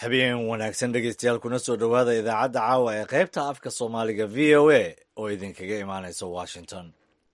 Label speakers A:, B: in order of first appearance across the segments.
A: habeen wanaagsan dhegeystayaal kuna soo dhowaada idaacadda caawa ee qaybta afka soomaaliga v o a oo idinkaga imaanaysa washington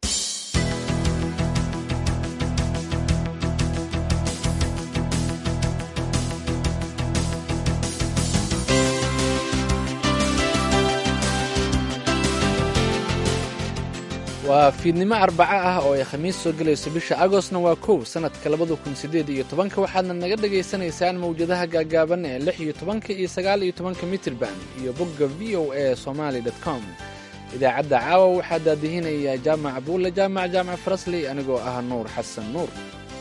B: waa fiidnimo arbaco ah oo ay khamiis soo gelayso bisha agostna waa kow sannadka labada kun siddeed iyo tobanka waxaadna naga dhagaysanaysaan mawjadaha gaagaaban ee lix iyo tobanka iyo sagaal iyo tobanka mitirban iyo bogga v o a somaali dot com idaacadda caawa waxaa daadihinaya jaamac buulle jaamac jaamac farasley anigoo ah nuur xasan nuur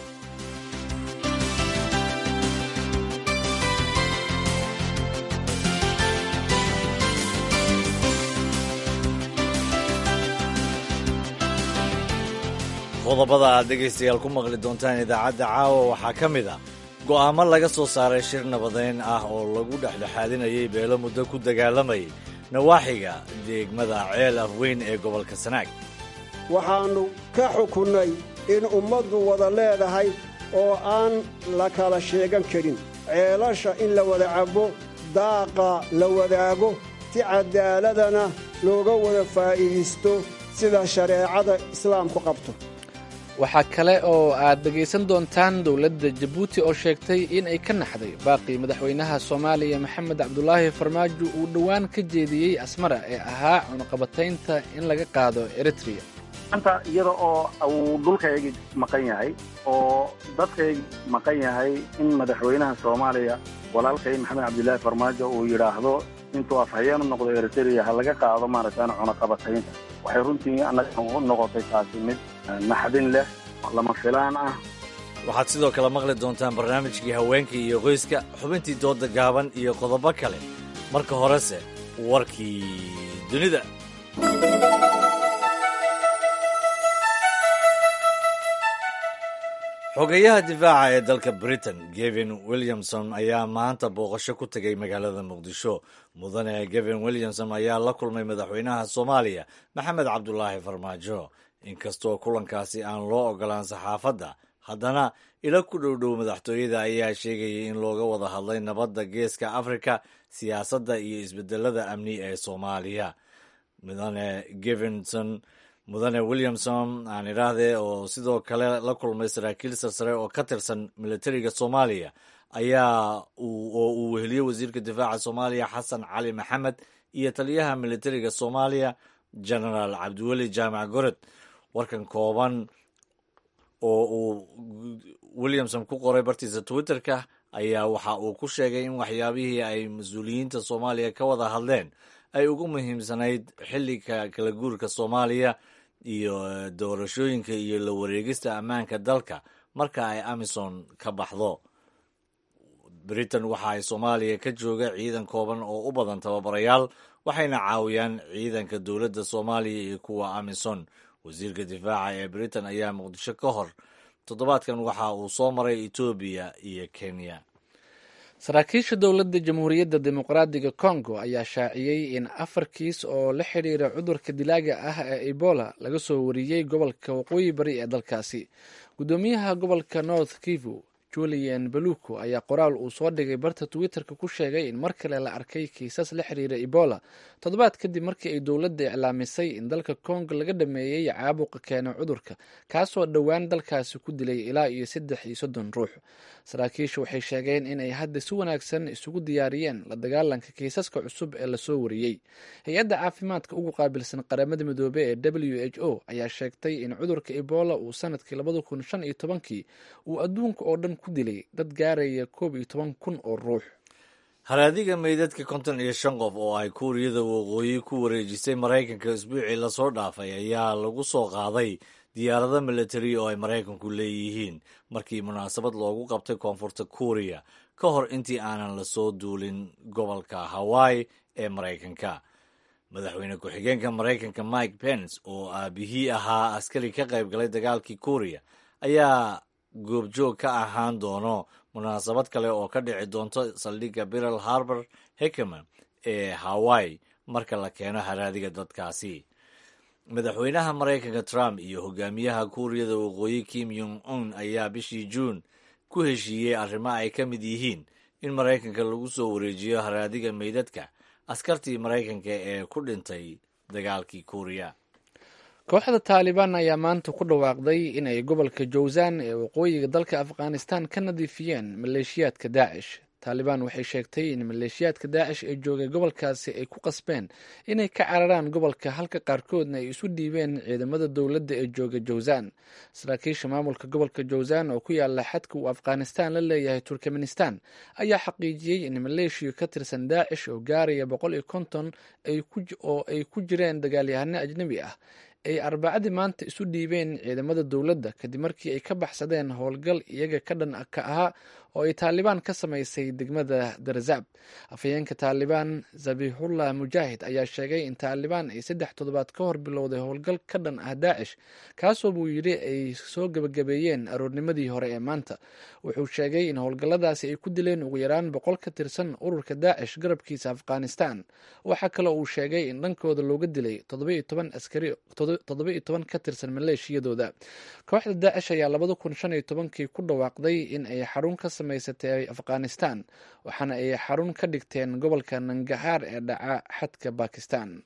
A: qodobada aad dhegaystayaal ku maqli doontaan idaacadda caawa waxaa ka mid ah go'aamo laga soo saaray shir nabadeyn ah oo lagu dhexdhexaadinayay beelo muddo ku dagaalamayay nawaaxiga deegmada ceel afweyn ee gobolka sanaag
C: waxaannu ka xukunnay in ummaddu wada leedahay oo aan la kala sheegan karin ceelasha in la wada cabbo daaqa la wadaago si caddaaladana looga wada faa'iidaysto sida shareecada islaamku qabto
B: waxaa kale oo aad dhegaysan doontaan dowladda jabuuti oo sheegtay in ay ka naxday baaqii madaxweynaha soomaaliya maxamed cabdulaahi farmaajo uu dhowaan ka jeediyey asmara ee ahaa cunuqabataynta in laga qaado eritreya
D: maanta iyada oo uu dhulkaygii maqan yahay oo dadkaygii maqan yahay in madaxweynaha soomaaliya walaalkay maxamed cabdilaahi farmaajo uu yidhaahdo intuu afhayeen u noqdo eritreya ha laga qaado maaragtaan cunaqabataynta waxay runtii annaga u noqotay taasi mid naxdin leh lama filaan ah
A: waxaad sidoo kale maqli doontaan barnaamijkii haweenka iyo qoyska xubintii dooda gaaban iyo qodobo kale marka horese warkii dunida xogeyaha difaaca ee dalka britain gevin williamson ayaa maanta booqasho ku tegay magaalada muqdisho mudane gevin williamson ayaa la kulmay madaxweynaha soomaaliya maxamed cabdulaahi farmaajo inkastoo kulankaasi aan loo ogolaan saxaafadda haddana ilo ku dhowdhow madaxtooyada ayaa sheegayay in looga wada hadlay nabadda geeska afrika siyaasadda iyo isbedelada amni ee soomaaliya mudane gevinson mudane williamson aan idhaahdee oo sidoo kale la kulmay saraakiil sarsare oo ka tirsan militariga soomaaliya ayaa oo uu weheliye wasiirka difaaca soomaaliya xasan cali maxamed iyo taliyaha militariga soomaaliya genaraal cabdiweli jaamac gorod warkan kooban oo uu williamson ku qoray bartiisa twitterka ayaa waxa uu ku sheegay in waxyaabihii ay mas-uuliyiinta soomaaliya ka wada hadleen ay ugu muhiimsanayd xilliga kala guurka soomaaliya iyo doorashooyinka iyo la wareegista ammaanka dalka marka ay amison ka baxdo britain waxa ay soomaaliya ka jooga ciidan kooban oo u badan tababarayaal waxayna caawiyaan ciidanka dowladda soomaaliya iyo kuwa amison wasiirka difaaca ee britain ayaa muqdisho ka hor toddobaadkan waxa uu soo maray etoobiya iyo kenya
B: saraakiisha dowladda jamhuuriyadda dimuqraadiga congo ayaa shaaciyey in afar kiis oo la xidhiira cudurka dilaaga ah ee ebola laga soo wariyey gobolka waqooyi bari ee dalkaasi guddoomiyaha gobolka north kivu julian baluko ayaa qoraal uu soo dhigay barta twitterka ku sheegay in mar kale la arkay kiisas la xiriira ebola toddobaad kadib markii ay dowladda iclaamisay in dalka congo laga dhameeyey caabuqa keena cudurka kaasoo dhowaan dalkaasi ku dilay ilaa iyo saddex iyo soddon ruux saraakiisha waxay sheegeen in ay hadda si wanaagsan isugu diyaariyeen la dagaalanka kiisaska cusub ee lasoo wariyey hay-adda caafimaadka ugu qaabilsan qaramada midoobey ee w h o ayaa sheegtay in cudurka ebola uu sanadkii labada kun shan iyo tobankii uu adduunka oo dhan ku dilay dad gaaraya koob iyo toban kun oo ruux
A: haraadiga meydadka konton iyo shan qof oo ay kuuriyada waqooyi ku wareejisay maraykanka isbuucii lasoo dhaafay ayaa lagu soo qaaday diyaarado militari oo ay maraykanku leeyihiin markii munaasabad loogu qabtay koonfurta kuuriya ka hor intii aanan lasoo duulin gobolka hawaii ee maraykanka madaxweyne ku-xigeenka maraykanka mike pence oo aabihii ahaa askari ka qayb galay dagaalkii kuuriya ayaa goobjoog ka ahaan doono munaasabad kale oo ka dhici doonto saldhigga biral harbor hickeman ee hawaii marka la keeno haraadiga dadkaasi madaxweynaha maraykanka trump iyo hogaamiyaha kuuriyada waqooyi kim yong un ayaa bishii juun ku heshiiyey arrimo ay ka mid yihiin in maraykanka lagu soo wareejiyo haraadiga meydadka askartii maraykanka ee ku dhintay dagaalkii kuuriya
B: kooxda taalibaan ayaa maanta ku dhawaaqday inay gobolka jowzan ee waqooyiga dalka afghanistan ka nadiifiyeen maleeshiyaadka daacish taalibaan waxay sheegtay in maleeshiyaadka daacish ee joogay gobolkaasi ay ku qasbeen inay ka cararaan gobolka halka qaarkoodna ay isu dhiibeen ciidamada dowladda ee jooga jowzan saraakiisha maamulka gobolka jowzan oo ku yaala xadka uu afghanistan la leeyahay turkmenistan ayaa xaqiijiyey in maleeshiya ka tirsan daacish oo gaaraya boqol iyo konton oo ay ku jireen dagaalyahano ajnebi ah ay arbacadii maanta isu dhiibeen ciidamada dowladda kadib markii ay ka baxsadeen howlgal iyaga ka dhan ka ahaa oo ay taalibaan ka samaysay degmada darzaab afhayeenka taalibaan zabihullah mujaahid ayaa sheegay in taalibaan ay saddex toddobaad ka hor bilowday howlgal ka dhan ah daacish kaasoo buu yidhi ay soo gebagabeeyeen aroornimadii hore ee maanta wuxuu sheegay in howlgalladaasi ay ku dileen ugu yaraan boqol ka tirsan ururka daacish garabkiisa afghanistan waxaa kale uu sheegay in dhankooda looga dilay toddoba-iyo toban askari toddoba-iyo toban ka tirsan maleeshiyadooda kooxda daacish ayaa labada kun shan iyo tobankii ku dhawaaqday in ay xarun ka samaysatay afghanistan waxaana ay xarun ka dhigteen gobolka nangahaar ee dhaca xadka bakistan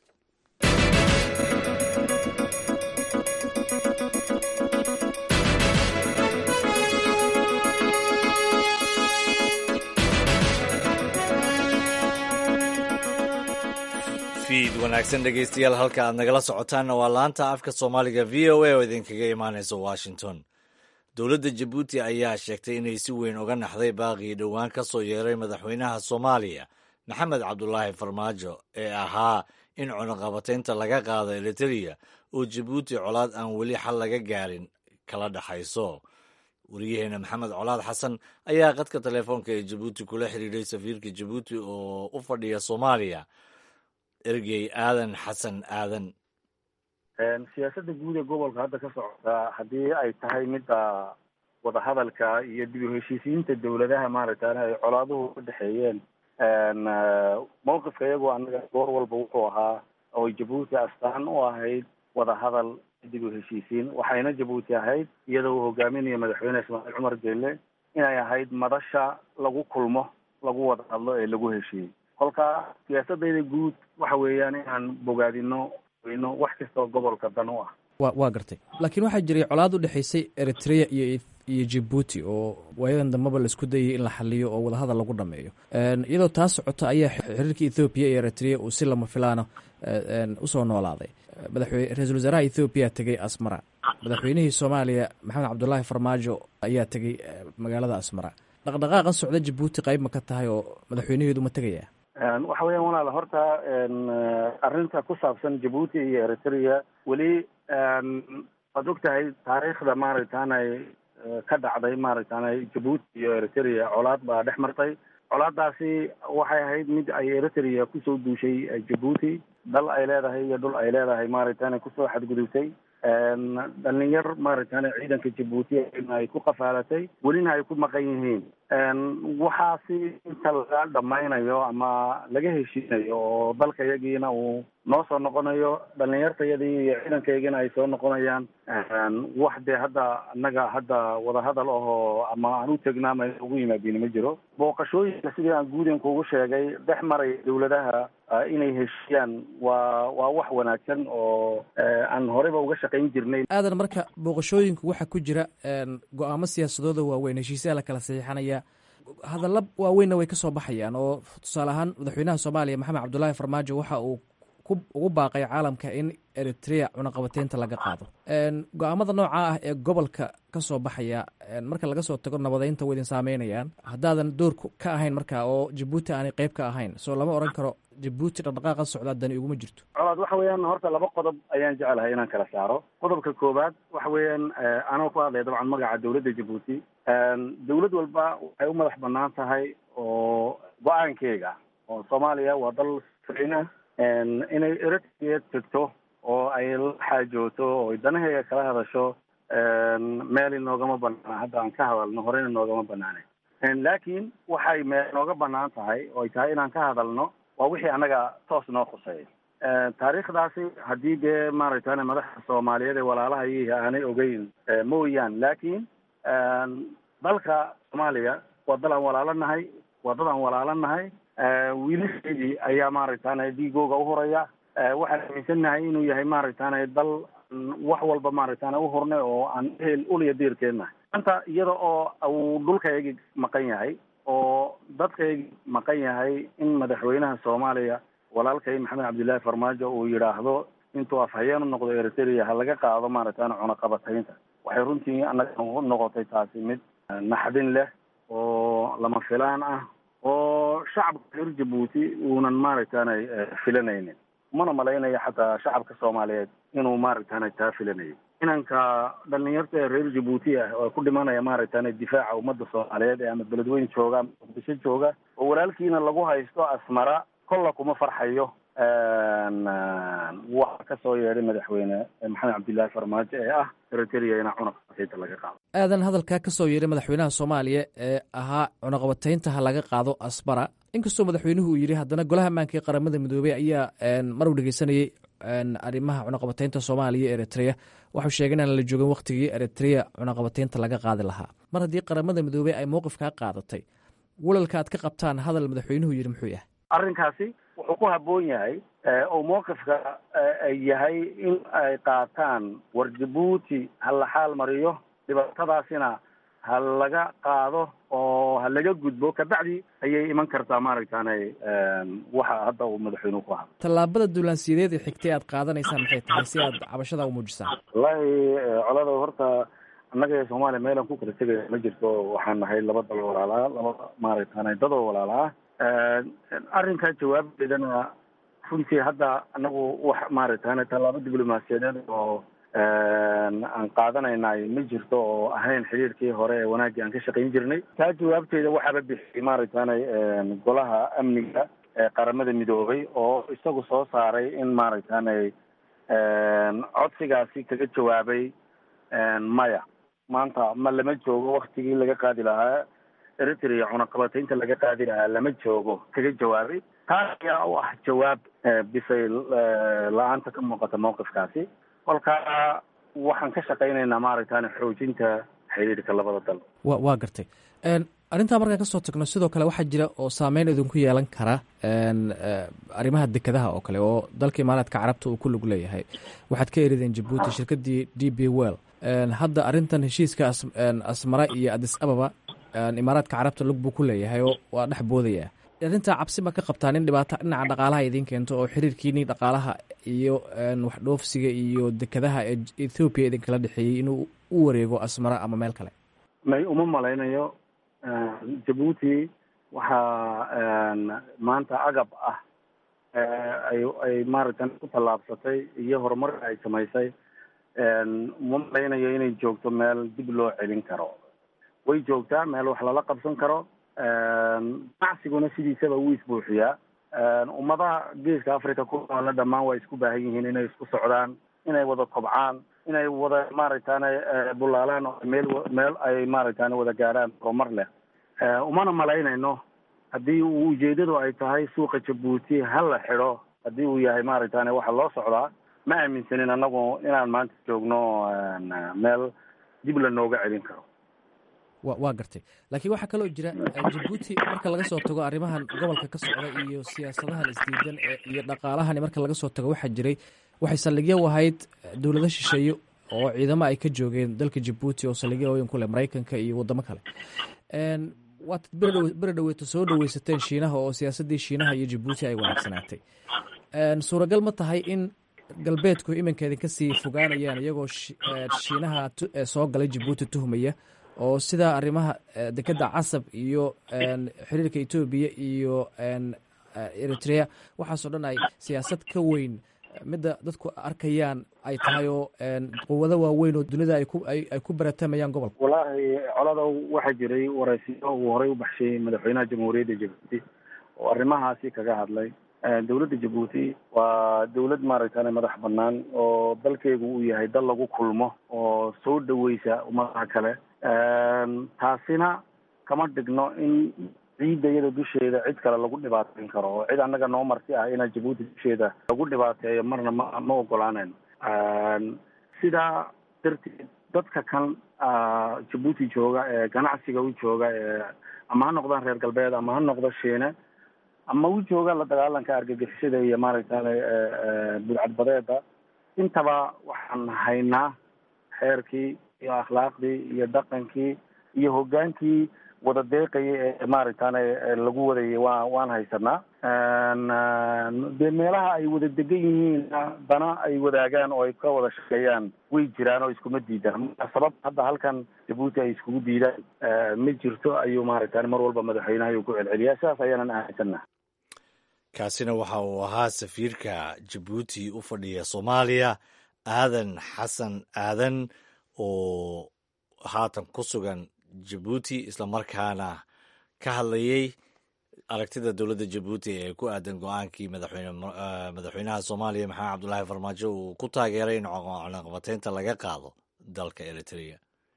A: fiid wanaagsan dhegeystayaal halka aad nagala socotaanna waa laanta afka soomaaliga v o a oo idinkaga imaanaysa washington dowladda jabuuti ayaa sheegtay inay si weyn uga naxday baaqii dhowaan ka soo yeeray madaxweynaha soomaaliya maxamed cabdulaahi farmaajo ee ahaa in cunaqabataynta laga qaado eritereya oo jabuuti colaad aan weli xal laga gaarin kala dhexayso wariyaheena maxamed colaad xasan ayaa qadka telefoonka ee jabuuti kula xiriiray safiirka jabuuti oo u fadhiya soomaaliya ergey aadan xasan aadan
D: siyaasadda guud ee gobolka hadda ka socota haddii ay tahay midda wadahadalka iyo dib u heshiisiinta dowladaha maaragtaan ay colaaduhu ka dhexeeyeen mawqifka iyagoo annaga goor walba wuxuu ahaa oo jabuuti astaan u ahayd wadahadal dib u heshiisiin waxayna jabuuti ahayd iyadoo uu hogaaminayo madaxweyne ismaaciil cumar jelle inay ahayd madasha lagu kulmo lagu wada hadlo ee lagu heshiiyey kolka siyaasadayda guud waxa weeyaan inaan bogaadino weyno wax kastoo gobolka dan u ah
E: wa waa gartay laakiin waxaa jiray colaad u dhexaysay eritrea iyo iyo jabuuti oo waayadan dambeba laisku dayay in la xaliyo oo wadahadal lagu dhameeyo iyadoo taa socota ayaa xiriirka ethoobiya iyo eritrea uu si lama filaana usoo noolaaday madaxwe ra-iisul wasaaraha ethoobiya tegey asmara madaxweynihii soomaaliya maxamed cabdulaahi farmaajo ayaa tegey magaalada asmara dhaqdhaqaaqan socda jabuuti qayb ma ka tahay oo madaxweynaheedu ma tegaya
D: waxa weeyaan walaal horta arrinta ku saabsan jabuuti iyo eritrea weli waad og tahay taariikhda maaragtaanay ka dhacday maaragtaanay jabuuti iyo eritrea colaad baa dhex martay colaadaasi waxay ahayd mid ay eritrea kusoo duushay jabuuti dal ay leedahay iyo dhul ay leedahay maaragtaanay kusoo xadgudubtay dhalinyar maaragtaane ciidanka jabuuti ay ku qafaalatay welina ay ku maqan yihiin waxaasi inta laga dhamaynayo ama laga heshiinayo oo dalka yagiina uu noo soo noqonayo dhalinyartayadii iyo ciidankaygina ay soo noqonayaan wax dee hadda annaga hadda wadahadal ahoo ama aan u tegnaama ugu yimaadin ma jiro booqashooyinka sidii aan guuden kugu sheegay dhex maraya dowladaha inay heshiiyaan waa waa wax wanaagsan oo aan horeyba uga shaqayn jirnay
E: aadan marka booqashooyinku waxaa ku jira go-aamo siyaasadooda waaweyn heshiisyaha la kala saxiixanaya hadalla waaweynna way ka soo baxayaan oo tusaale ahaan madaxweynaha soomaaliya maxamed cabdulaahi farmaajo waxa uu ugu baaqay caalamka in eritrea cunaqabateynta laga qaado go-aamada noocaa ah ee gobolka ka soo baxaya marka laga soo tago nabadeynta wa idin saameynayaan haddaadan door ka ahayn marka oo jabuuti aanay qeyb ka ahayn soo lama oran karo jabuuti dhaqdhaqaaqa socdaa dani iguma jirto
D: colaad waxa weeyaan horta laba qodob ayaan jecelahay inaan kala saaro qodobka koowaad waxa weeyaan anoo ku hadlaya dabcan magaca dowladda jabuuti dowlad walba waxay u madax banaan tahay oo go-aankeega oo soomaaliya waa dal sina inay eritrea tegto oo ay la xaajooto oo danaheega kala hadasho meel inoogama banaana hadda aan ka hadalno horeyna noogama banaane laakiin waxay meel nooga banaan tahay oo ay tahay inaan ka hadalno waa wixii annaga toos noo khuseeya taariikhdaasi haddii dee maaragtane madaxda soomaaliyeed ee walaalaha iyihi aanay ogeyn mooyaan laakiin dalka soomaaliya waa dal aan walaalo nahay waa dad aan walaalanahay wiilasheedii ayaa maaragtaana dhiigooga uhuraya waxaan aaminsannahay inuu yahay maaragtaana dal wax walba maaragtaana uhurnay oo aan ehel uliya diirkeennahay maanta iyada oo uu dhulkaygii maqan yahay oo dadkaygii maqan yahay in madaxweynaha soomaaliya walaalkay maxamed cabdillaahi farmaajo uu yidhaahdo intuu afhayeen u noqdo eritrea ha laga qaado maaragtaana cunaqabataynta waxay runtii annaga noqotay taasi mid naxdin leh oo lama filaan ah oo shacabka reer jabuuti uunan maaragtaana filanaynin mana malaynayo xataa shacabka soomaaliyeed inuu maaragtaana taa filanayo inanka dhalinyarta ee reer jabuuti ah oo ku dhimanaya maaragtaana difaaca ummadda soomaaliyeed ee ama beledweyn jooga ama muqdisho jooga oo walaalkiina lagu haysto asmara kolla kuma farxayo waxa kasoo yeedhay madaxweyne maxamed cabdillaahi farmaajo ee ah eritrea ina cunaqabataynta laga qaado
E: aadan hadalkaa ka soo yeeray madaxweynaha soomaaliya ee ahaa cunaqabataynta ha laga qaado asbara inkastoo madaxweynuhu uu yidhi haddana golaha ammaanka ee qaramada midoobey ayaa mar uu dhegeysanayey arrimaha cunaqabataynta soomaaliya e eritrea waxuu sheegay inaan la joogin wakhtigii eritrea cunaqabataynta laga qaadi lahaa mar haddii qaramada midoobey ay mowqifkaa qaadatay walalka aad ka qabtaan hadal madaxweynuhu yidhi muxuu yahay
D: arrinkaasi wuxuu ku habboon yahay oo mowqifka yahay in ay qaataan war jabuuti ha la xaal mariyo dhibaatadaasina ha laga qaado oo ha laga gudbo kabacdi ayay iman kartaa maaragtaana waxa hadda uu madaxweynuhu ku hadlay
E: tallaabada duulaansiyadeed ee xigtay aad qaadanaysaan maxay tahay si aad cabashada u muujisaan
D: wallaahi colada horta annaga ee soomaaliya meelaan ku kala tegaya ma jirto waxaan nahay laba dal walaalaa laba maaragtaana dadoo walaalaa arrinkaa jawaabeedana runtii hadda anagu wax maaragtaana tallaabo diblomaasiyadeed oo aan qaadanaynaay ma jirto oo ahayn xiriirkii hore ee wanaaggii aan ka shaqayn jirnay taa jawaabteeda waxaaba bixiyay maaragtaana golaha amniga ee qaramada midoobay oo isagu soo saaray in maaragtaana codsigaasi kaga jawaabay maya maanta ma lama joogo waktigii laga qaadi lahaa eritrea cunaqabataynta laga qaadi lahaa lama joogo kaga jawaabay taas ayaa u ah jawaab bisay la-aanta ka muuqata mawqifkaasi kolkaa waxaan ka shaqaynaynaa maaragtaana xoojinta xiriirka labada dal
E: wa waa gartay arrintaa markaan kasoo tagno sidoo kale waxaa jira oo saameyn idinku yeelan kara arrimaha dekadaha oo kale oo dalka imaaraadka carabta uu ku lug leeyahay waxaad ka erideen jabuuti shirkadii d b well hadda arrintan heshiiska asmara iyo adis ababa imaaraadka carabta lug buu ku leeyahay oo waa dhex boodaya arrintaa cabsi ma ka qabtaan in dhibaato dhinaca dhaqaalaha idiin keento oo xiriirkiini dhaqaalaha iyo waxdhoofsiga iyo dekadaha ee ethoobiya idinkala dhexeeyey inuu u wareego asmara ama meel kale
D: may uma malaynayo jabuuti waxaa maanta agab ah ay ay maaragtan ku tallaabsatay iyo horumarka ay samaysay uma malaynayo inay joogto meel dib loo celin karo way joogtaa meel wax lala qabsan karo ganacsiguna sidiisaba wuu isbuuxiyaa ummadaha geeska africa ku noole dhammaan waa isku baahan yihiin inay isku socdaan inay wada kobcaan inay wada maaragtaana bulaalaan oo meel meel ay maaragtaana wada gaarhaan horumar leh umana malaynayno haddii uu ujeedadu ay tahay suuqa jabuuti ha la xidho haddii uu yahay maaragtaana waxa loo socdaa ma aaminsanin annagu inaan maanta joogno meel dib la nooga celin karo
E: wa waa gartay laakiin waxaa kaloo jira jabuuti marka laga soo tago arrimahan gobolka ka socda iyo siyaasadahan isdiidan iyo dhaqaalahani marka laga soo tago waxaa jiray waxay saldhigyo u ahayd dowlado shisheeye oo ciidamo ay ka joogeen dalka jabuuti oo saldhigyo ooyin ku leh maraykanka iyo waddamo kale waad beri dhaweeto soo dhaweysateen shiinaha oo siyaasaddii shiinaha iyo jabuuti ay wanaagsanaatay suuragal ma tahay in galbeedku iminka idinka sii fogaanayaan iyagoo shiinaha soo galay jabuuti tuhmaya oo sidaa arrimaha dekeda casab iyo xiriirka etoobiya iyo eritrea waxaasoo dhan ay siyaasad ka weyn midda dadku arkayaan ay tahay oo quwado waaweyn oo dunida ay ku baratamayaan gobolka
D: wallaahi colada waxaa jiray waraysiyo uu horey u baxshay madaxweynaha jamhuuriyadda jabuuti oo arrimahaasi kaga hadlay dowladda jabuuti waa dowlad maaragtane madax banaan oo dalkeegu uu yahay dal lagu kulmo oo soo dhaweysa ummadaha kale taasina kama dhigno in ciidda iyada dusheeda cid kale lagu dhibaateyn karo oo cid annaga noo marti ah inaa jabuuti dusheeda lagu dhibaateeyo marna ma ma ogolaanayno sidaa darteed dadka kan jabuuti jooga ee ganacsiga u jooga ee ama ha noqdaan reer galbeed ama ha noqdo shiine ama u jooga la dagaalanka argagixisada iyo maaragtay budcadbadeeda intaba waxaan haynaa xeerkii iyo akhlaaqdii iyo dhaqankii iyo hogaankii wada deeqaya ee maaragtay lagu wadayay waa waan haysanaa dee meelaha ay wada degan yihiin dana ay wadaagaan oo ay ka wada shaqeeyaan way jiraan oo iskuma diidaan marka sabab hadda halkan jabuuti ay iskugu diidaan ma jirto ayuu maaragtay mar walba madaxweynaha ku celceliyaa sidaas ayaanan aaminsannaha
A: kaasina waxa uu ahaa safiirka jabuuti u fadhiya soomaaliya aadan xasan aadan oo haatan ku sugan jabuuti islamarkaana ka hadlayay aragtida dowladda jabuuti ee ku aadan go-aankii madaxweyne madaxweynaha soomaaliya maxamed cabdulaahi farmaajo uu ku taageeray in cunaqabateynta laga qaado dalka eritrea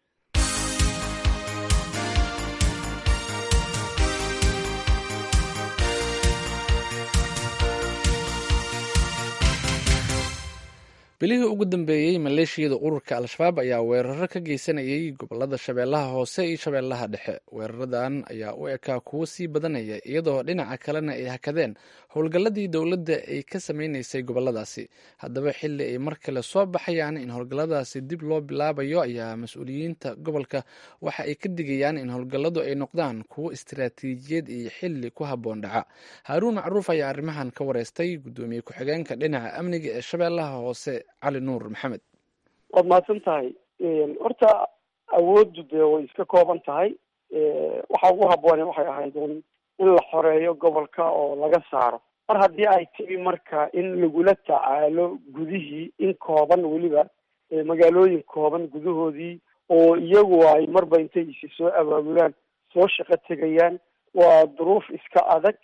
B: bilihii ugu dambeeyey maleeshiyada ururka al-shabaab ayaa weeraro ka geysanayay gobolada shabeellaha hoose iyo shabeellaha dhexe weeraradan ayaa u ekaa kuwo sii badanaya iyadoo dhinaca kalena ay hakadeen howlgalladii dowladda ay ka sameynaysay goboladaasi haddaba xilli ay mar kale soo baxayaan in howlgalladaasi dib loo bilaabayo ayaa mas-uuliyiinta gobolka waxa ay ka digayaan in howlgalladu ay noqdaan kuwo istiraatiijiyad iyo xilli ku habboon dhaca haaruun macruuf ayaa arrimahan ka wareystay guddoomiye ku-xigeenka dhinaca amniga ee shabeellaha hoose cali nuur maxamed
F: waad mahadsan tahay horta awooddu dee way iska kooban tahay waxa ugu habboone waxay ahayd un in la xoreeyo gobolka oo laga saaro mar haddii ay timi marka in lagula tacaalo gudihii in kooban weliba magaalooyin kooban gudahoodii oo iyagu ay marba intay isi soo abaabulaan soo shaqo tegayaan waa duruuf iska adag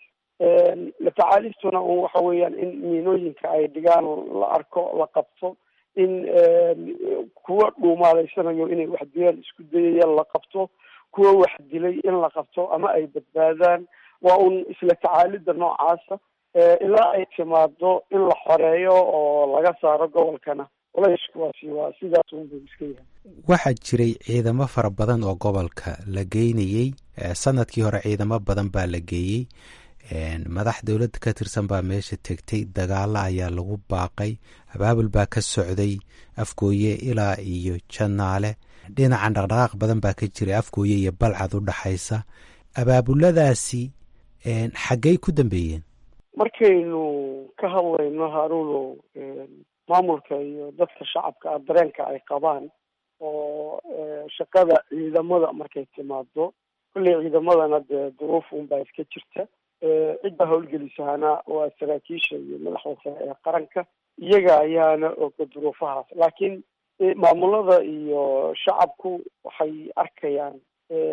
F: la tacaalistuna un waxa weeyaan in miinooyinka ay dhigaan la arko la qabto in kuwa dhuumaaleysanayo inay wax dilaan isku dayayaan la qabto kuwa wax dilay in la qabto ama ay badbaadaan waa un isla tacaalida noocaasa ilaa ay timaado in la xoreeyo oo laga saaro gobolkana culayskuwaasi waa sidaas unbuu iska yahay
G: waxaa jiray ciidamo fara badan oo gobolka la geynayey sanadkii hore ciidamo badan baa la geeyey madax dowladda ka tirsan baa meesha tegtay dagaalo ayaa lagu baaqay abaabul baa ka socday afgooye ilaa iyo janaale dhinacan dhaqdhaqaaq badan baa ka jiray afgooye iyo balcad u dhaxaysa abaabuladaasi xaggey ku dambeeyeen
F: markaynu ka hadlayno haruuno maamulka iyo dadka shacabka ah dareenka ay qabaan oo shaqada ciidamada markay timaado kolley ciidamadana dee duruuf unbaa iska jirta cidda howlgelisahana waa saraakiisha iyo madaxda sare ee qaranka iyaga ayaana oga duruufahaas laakiin maamulada iyo shacabku waxay arkayaan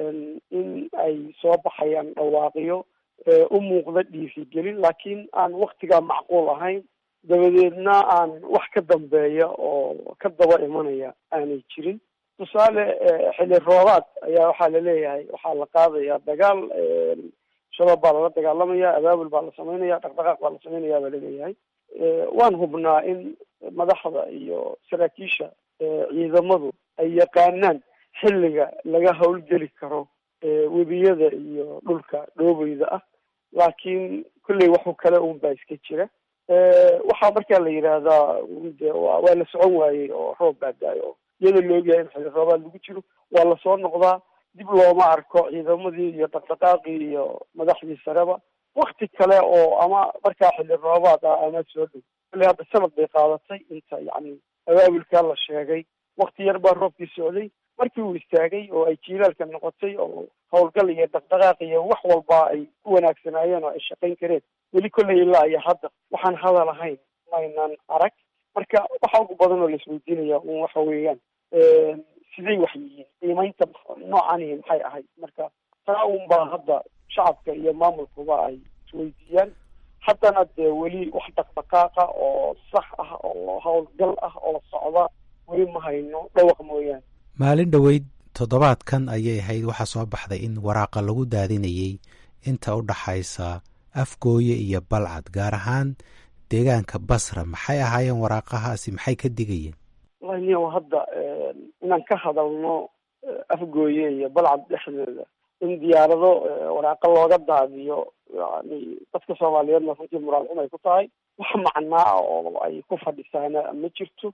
F: in ay soo baxayaan dhawaaqiyo u muuqda dhiirigelin laakiin aan waktigaa macquul ahayn dabadeedna aan wax ka dambeeya oo ka daba imanaya aanay jirin tusaale xili roobaad ayaa waxaa laleeyahay waxaa la qaadaya dagaal shabaab baa lala dagaalamaya abaabul baa la samaynaya dhaqdhaqaaq baa la samaynaya baa laleeyahay waan hubnaa in madaxda iyo saraakiisha ciidamadu ay yaqaanaan xilliga laga howlgeli karo webiyada iyo dhulka dhoobeyda ah laakiin kolley waxu kale un baa iska jira waxaa markaa la yidhaahdaa de wa waa la socon waayey oo roob baa da-ay oo iyadoo la ogyahay in xilli roobaad lagu jiro waa lasoo noqdaa dib looma arko ciidamadii iyo dhaqdhaqaaqii iyo madaxdii sareba wakti kale oo ama markaa xilli roobaad ah ama soo dhow kolley hadda sanad bay qaadatay inta yacni abaabulkaa la sheegay wakti yar baa roobkii socday markii uu istaagay oo ay jiilaalka noqotay oo howlgal iyo dhaqdhaqaaq iyo wax walba ay ku wanaagsanaayeen oo ay shaqayn kareen weli kolley ilaa iyo hadda waxaan hadal ahayn maynan arag marka waxa ugu badan oo laisweydiinaya un waxa weeyaan siday wax yihiin qiimeynta noocani maxay ahayd marka taa un baa hadda shacabka iyo maamulkuba ay isweydiiyaan haddana dee weli wax dhaqdhaqaaqa oo sax ah oo howlgal ah oo socda weli ma hayno dhawaq mooyaane
G: maalin dhoweyd toddobaadkan ayay ahayd waxaa soo baxday in waraaqa lagu daadinayey inta u dhaxaysa afgooye iyo balcad gaar ahaan deegaanka basra maxay ahaayeen waraaqahaasi maxay ka digayeen
F: wallahi niyow hadda inaan ka hadalno afgooye iyo balcad dhexdeeda in diyaarado waraaqo looga daadiyo yani dadka soomaaliyeedna runtii muraal xum ay ku tahay wax macnaa oo ay ku fadhisaana ma jirto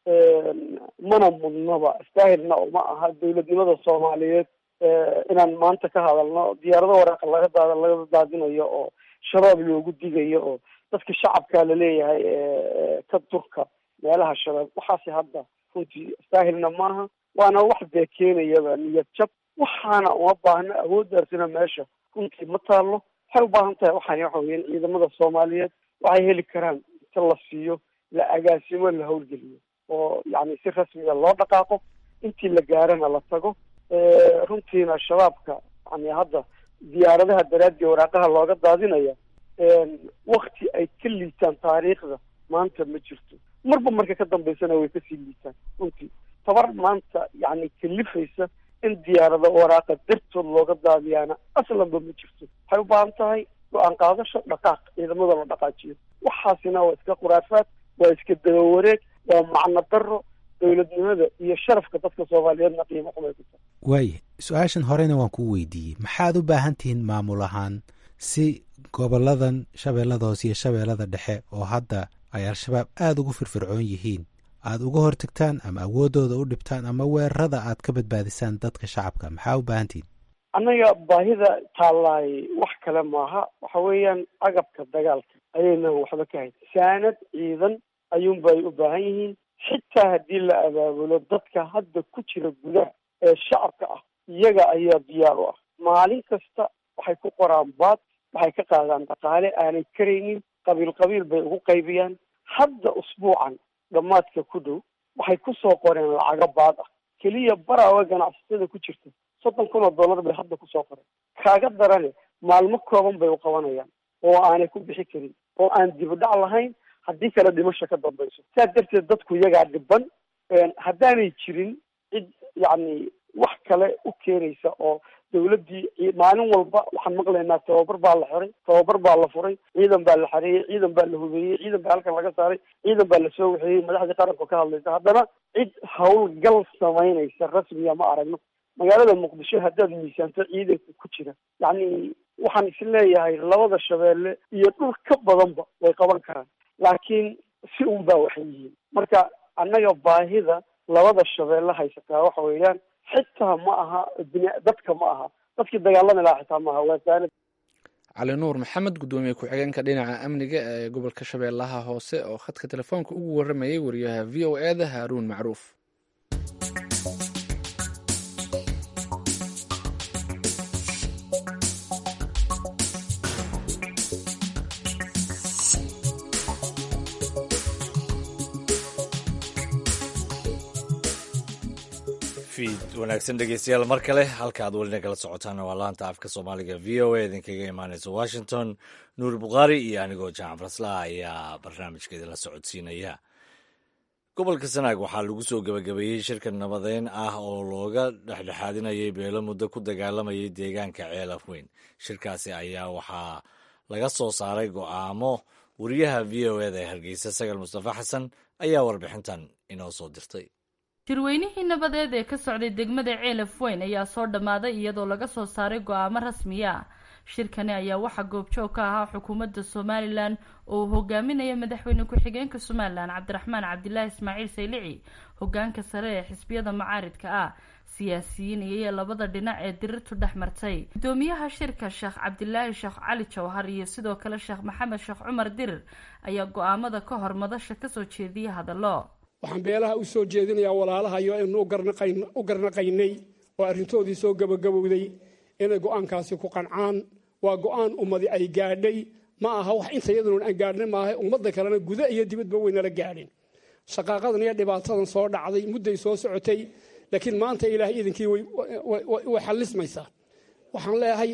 F: mana mudnaba istaahilna uma aha dawladnimada soomaaliyeed inaan maanta ka hadalno diyaarado waraaqa laga daad laga daadinayo oo shabaab loogu digayo oo dadka shacabka laleeyahay ka durka meelaha shabaab waxaasi hadda runtii istaahilna maaha waana wax dee keenayaba niyad jab waxaana uma baahno awooddaasina meesha runtii ma taalo waxay u baahan tahay waxaan waxa weeyaan ciidamada soomaaliyeed waxay heli karaan inta la siiyo la agaasimo la howlgeliyo oo yani si rasmiga loo dhaqaaqo intii la gaarana la tago runtiina shabaabka yani hadda diyaaradaha daraadii waraaqaha looga daadinaya wakti ay ka liitaan taariikhda maanta ma jirto marba marka ka dambeysana way kasii liitaan runtii tabar maanta yani kalifaysa in diyaarado waraaqa dartood looga daadiyaana aslanba ma jirto waxay u baahan tahay go-aan qaadasho dhaqaaq ciidamada la dhaqaajiyo waxaasina waa iska khuraafaad waa iska dabawareeg waa macno daro dowladnimada iyo sharafka dadka soomaaliyeedna qiimo xumay ku tahay
G: waaya su-aashan horena waan kuu weydiiyey maxaad u baahan tihiin maamul ahaan si goboladan shabeellada hoose iyo shabeellada dhexe oo hadda ay al-shabaab aada ugu firfircoon yihiin aada uga hortagtaan ama awooddooda u dhibtaan ama weerarada aad ka badbaadisaan dadka shacabka maxaa u baahan tihiin
F: annaga baahida taallaay wax kale maaha waxa weeyaan agabka dagaalka ayaynan waxba ka hayn saanad ciidan ayuunba ay u baahan yihiin xitaa haddii la abaabulo dadka hadda ku jira gudaha ee shacabka ah iyaga ayaa diyaar u ah maalin kasta waxay ku qoraan baad waxay ka qaadaan dhaqaale aanay karaynin qabiil qabiil bay ugu qaybiyaan hadda usbuucan dhammaadka ku dhow waxay kusoo qoreen lacago baad ah keliya baraawe ganacsatada ku jirta soddon kun oo dollar bay hadda kusoo qoreen kaaga darane maalmo kooban bay u qabanayaan oo aanay ku bixi karin oo aan dibudhac lahayn haddii kale dhimasho ka dambayso saa darteed dadku iyagaa dhiban haddaanay jirin cid yacni wax kale u keenaysa oo dawladdii maalin walba waxaan maqlaynaa tababar baa la xiray tababar baa la furay ciidan baa la xareeyey ciidan baa la hubeeyey ciidan baa halkan laga saaray ciidan baa lasoo waxeeyey madaxdii qaranku ka hadlaysa haddana cid howlgal samaynaysa rasmiya ma aragno magaalada muqdisho haddaad miisaanto ciidanka ku jira yacni waxaan is leeyahay labada shabeelle iyo dhul ka badanba way qaban karaan laakiin si un baa waxay yihiin marka annaga baahida labada shabeelle haysataa waxa weeyaan xitaa ma aha bini dadka ma aha dadkii dagaalami lahaa xitaa ma aha waa saanad
B: cali nuur maxamed guddoomiye ku-xigeenka dhinaca amniga ee gobolka shabeellaha hoose oo khadka telefoonka ugu waramayay wariyaha v o e da haaruun macruuf
A: wanaagsan dhegeystayaal mar kale halka aad welina kala socotaana waa laanta afka soomaaliga v o a idinkaga imaaneysa washington nuur bukhaari iyo anigoo jacan farasla ayaa barnaamijkeeda la socodsiinaya gobolka sanaag waxaa lagu soo gebagabeeyey shirka nabadeyn ah oo looga dhexdhexaadinayay beelo muddo ku dagaalamayay deegaanka ceelaf weyn shirkaasi ayaa waxaa laga soo saaray go'aamo wariyaha v o eda ee hargeysa sagal mustafa xasan ayaa warbixintan inoo soo dirtay
H: shirweynihii nabadeed ee ka socday degmada ceelaf weyn ayaa soo dhammaaday iyadoo laga soo saaray go-aamo rasmiya shirkani ayaa waxaa goobjoog ka ahaa xukuumadda somalilan oo uu hogaaminaya madaxweyne ku-xigeenka somalilan cabdiraxmaan cabdilaahi ismaaciil saylici hogaanka sare ee xisbiyada macaaridka ah siyaasiyiin iyo labada dhinac ee dirirtu dhex martay guddoomiyaha shirka sheekh cabdilaahi sheekh cali jawhar iyo sidoo kale sheekh maxamed sheekh cumar dirir ayaa go-aamada ka hor madasha kasoo jeediyay hadallo
I: waxaan beelaha u soo jeedinayaa walaalahayo aynu u garnaqaynay oo arrintoodii soo gabagabowday inay go-aankaasi ku qancaan waa go-aan ummadi ay gaadhay ma aha wax inta iyaduna aan gaadhnay maaha ummadda kalena guda iyo dibadba weynala gaadhin shaqaaqadan iyo dhibaatadan soo dhacday mudday soo socotay laakiin maanta ilaahay iidankii way xallismaysaa waxaan leeyahay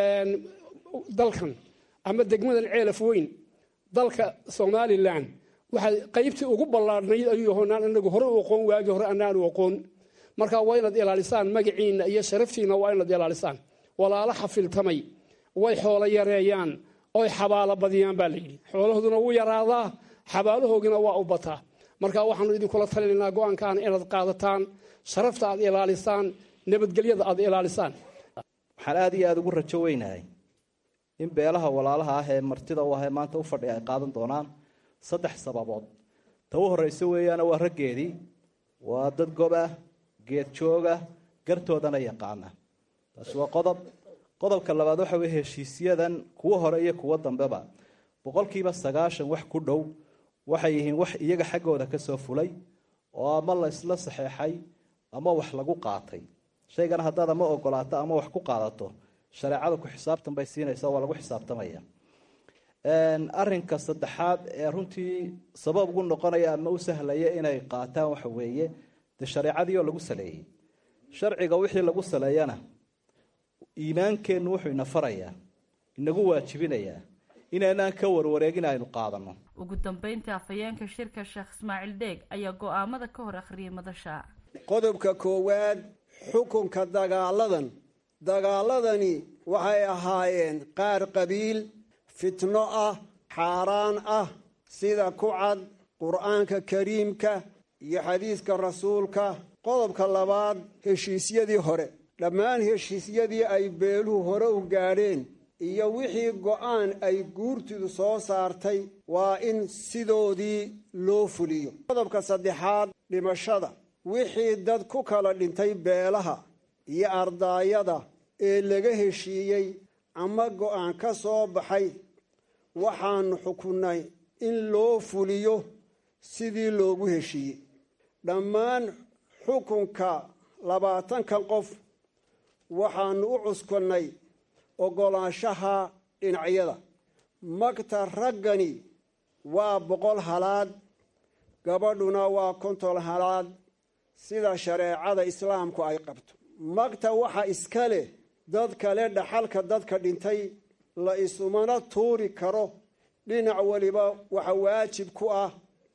I: dalkan ama degmadan ceelaf weyn dalka somalilan waxaa qaybtii ugu ballaadhnayd ayuu yahoonaan anagu hore u aqoon waagii hore anaanu aqoon marka waa inaad ilaalisaan magaciinna iyo sharaftiinna waa inaad ilaalisaan walaalo xafiltamay way xoolo yareeyaan oy xabaalo badiyaan baa layidhi xoolahooduna wuu yaraadaa xabaalahoogina waa u bataa marka waxaanu idinkula talinaynaa go-aankaana inaad qaadataan sharafta aad ilaalisaan nabadgelyada aad ilaalisaan
J: waxaan aada iyo aada ugu rajo weynahay in beelaha walaalaha ah ee martida u ah ee maanta u fadhiya ay qaadan doonaan saddex sababood ta u horreysa weeyaana waa raggeedii waa dad gob ah geed jooga gartoodana yaqaana taasi waa qodob qodobka labaad waxa weye heshiisyadan kuwo hore iyo kuwo dambeba boqolkiiba sagaashan wax ku dhow waxay yihiin wax iyaga xaggooda kasoo fulay oo ama la isla saxeexay ama wax lagu qaatay shaygana haddaad ama ogolaato ama wax ku qaadato shareecada ku xisaabtan bay siinaysa waa lagu xisaabtamaya arinka saddexaad ee runtii sabab ugu noqonaya ama u sahlaya inay qaataan waxa weeye dee shareecadii oo lagu saleeyey sharciga wixii lagu saleeyana iimaankeennu wuxuu ina farayaa inagu waajibinayaa inaynaan ka warwareegin aynu qaadano
H: ugu dambeyntii afhayeenka shirka sheekh ismaaciil deeg ayaa go-aamada ka hor akhriyay madasha
C: qodobka koowaad xukunka dagaaladan dagaaladani waxay ahaayeen qaar qabiil fitno ah xaaraan ah sida ku cad qur-aanka kariimka iyo xadiiska rasuulka qodobka labaad heshiisyadii hore dhammaan heshiisyadii ay beeluhu hore u gaadheen iyo wixii go'aan ay guurtidu soo saartay waa in sidoodii loo fuliyo qodobka saddexaad dhimashada wixii dad ku kala dhintay beelaha iyo ardaayada ee laga heshiiyey ama go'aan ka soo baxay waxaanu xukunnay in loo fuliyo sidii loogu heshiiyey dhammaan xukunka labaatankan qof waxaanu u cuskannay oggolaanshaha dhinacyada magta raggani waa boqol halaad gabadhuna waa konton halaad sida shareecada islaamku ay qabto magta waxa iska leh dad kale dhaxalka dadka dhintay la isumana tuuri karo dhinac weliba waxa waajib ku ah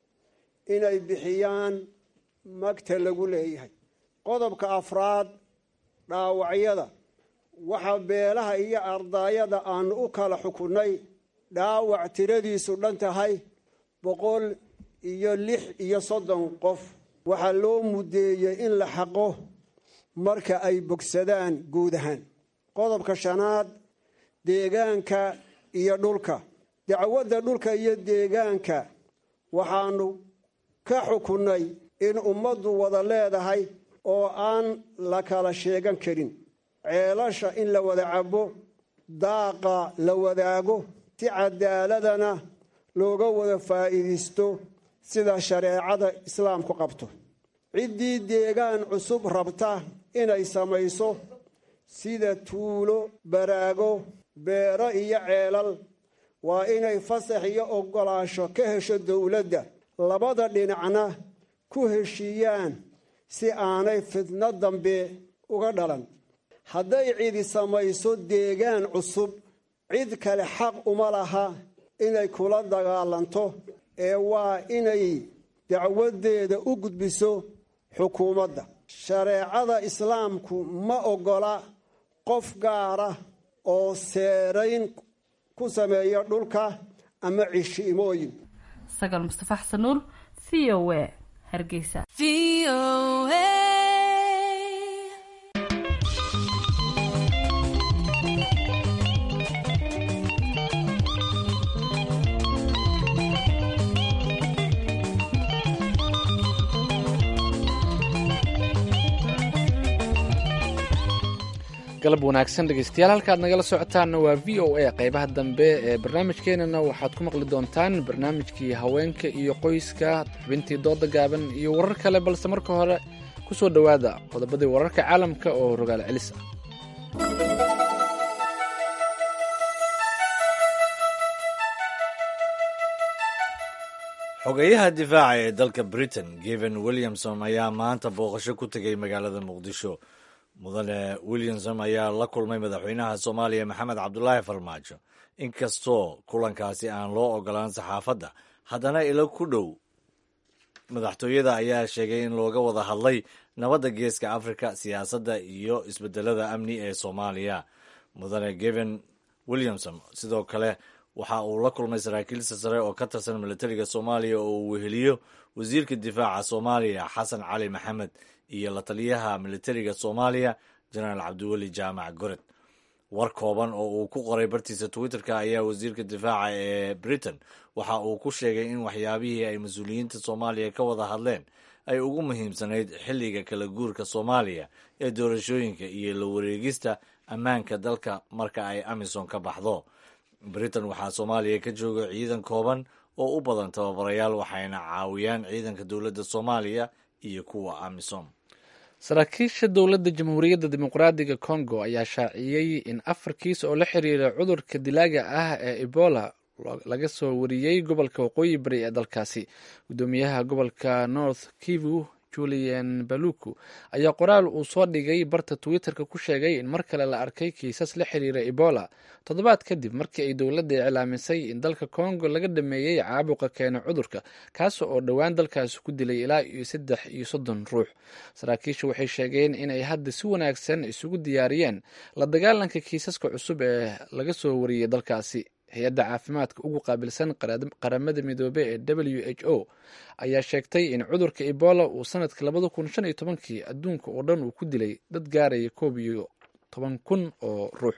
C: inay bixiyaan magta lagu leeyahay qodobka afraad dhaawacyada waxa beelaha iyo ardaayada aanu u kala xukunnay dhaawac tiradiisu dhan tahay boqol iyo lix iyo soddon qof waxaa loo muddeeyey in la xaqo marka ay bogsadaan guud ahaan qodobka shanaad deegaanka iyo dhulka dacwadda dhulka iyo deegaanka waxaanu ka xukunnay in ummaddu wada leedahay oo aan la kala sheegan karin ceelasha in la wada cabo daaqa la wadaago si cadaaladana looga wada faa'iidaysto sida shareecada islaamku qabto ciddii deegaan cusub rabta inay samayso sida tuulo baraago beero iyo ceelal waa inay fasax iyo oggolaasho ka hesho dowladda labada dhinacna ku heshiiyaan si aanay fidno dambe uga dhalan hadday cidi samayso deegaan cusub cid kale xaq uma laha inay kula dagaalanto ee waa inay dacwaddeeda u gudbiso xukuumadda shareecada islaamku ma oggola qof gaara oo seerayn ku sameeya dhulka ama cishiimooyin
H: sagal mustafa xasan nuur v o a hargeysa
B: galab wanaagsan dhegeystayaal halkaad nagala socotaanna waa v o a qeybaha dambe ee barnaamijkeenana waxaad ku maqli doontaan barnaamijkii haweenka iyo qoyska xubintii dooda gaaban iyo warar kale balse marka hore ku soo dhowaada qodobadii wararka caalamka oo rogaal celis ah
A: xogeyaha difaaca ee dalka britain geven williamson ayaa maanta booqasho ku tegay magaalada muqdisho mudane williamson ayaa la kulmay madaxweynaha soomaaliya maxamed cabdulaahi farmaajo inkastoo kulankaasi aan loo ogolaan saxaafadda haddana ilo ku dhow madaxtooyada ayaa sheegay in looga wada hadlay nabadda geeska afrika siyaasadda iyo isbedelada amni ee soomaaliya mudane geven williamson sidoo kale waxa uu la kulmay saraakiilsa sare oo ka tirsan milatariga soomaaliya oo uu weheliyo wasiirka difaaca soomaaliya xasan cali maxamed iyo la taliyaha militariga soomaaliya jenaraal cabdiweli jaamac gored war kooban oo uu ku qoray bartiisa twitterka ayaa wasiirka difaaca ee britain waxa uu ku sheegay in waxyaabihii ay mas-uuliyiinta soomaaliya ka wada hadleen ay ugu muhiimsanayd xilliga kala guurka soomaaliya ee doorashooyinka iyo la wareegista ammaanka dalka marka ay amisom ka baxdo britain waxaa soomaaliya ka jooga ciidan kooban oo u badan tababarayaal waxayna caawiyaan ciidanka dowladda soomaaliya iyo kuwa amisom
B: saraakiisha dowladda jamhuuriyadda dimuqraadiga congo ayaa shaaciyey in afar kiis oo la xiriira cudurka dilaaga ah ee ebola laga soo wariyey gobolka waqooyi bari ee dalkaasi guddoomiyaha gobolka north kivu julian baluku ayaa qoraal uu soo dhigay barta twitterka ku sheegay in mar kale la arkay kiisas la xiriira ebola toddobaad kadib markii ay dowladda iclaamisay in dalka congo laga dhameeyey caabuqa keena cudurka kaas oo dhowaan dalkaasi ku dilay ilaa iyo saddex iyo soddon ruux saraakiishu waxay sheegeen inay hadda si wanaagsan isugu diyaariyeen la dagaalanka kiisaska cusub ee laga soo wariyey dalkaasi hay-adda caafimaadka ugu qaabilsan qaramada midoobe ee w h o ayaa sheegtay in cudurka ebola uu sanadka labada kun shan iyo tobankii adduunka oo dhan uu ku dilay dad gaaraya koob iyo toban kun oo ruux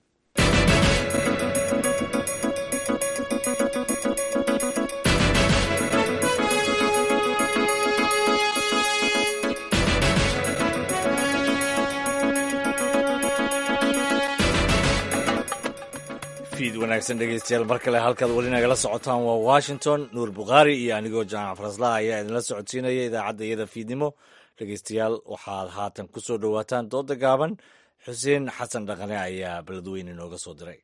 A: wanaagsan dhegeystayaal mar kale halkaad weli nagala socotaan waa washington nuur bukhaari iyo anigoo jaamac faraslah ayaa idinla socodsiinaya idaacadda iyada fiidnimo dhegeystayaal waxaad haatan ku soo dhowaataan dooda gaaban xuseen xasan dhaqane ayaa beledweyne nooga soo diray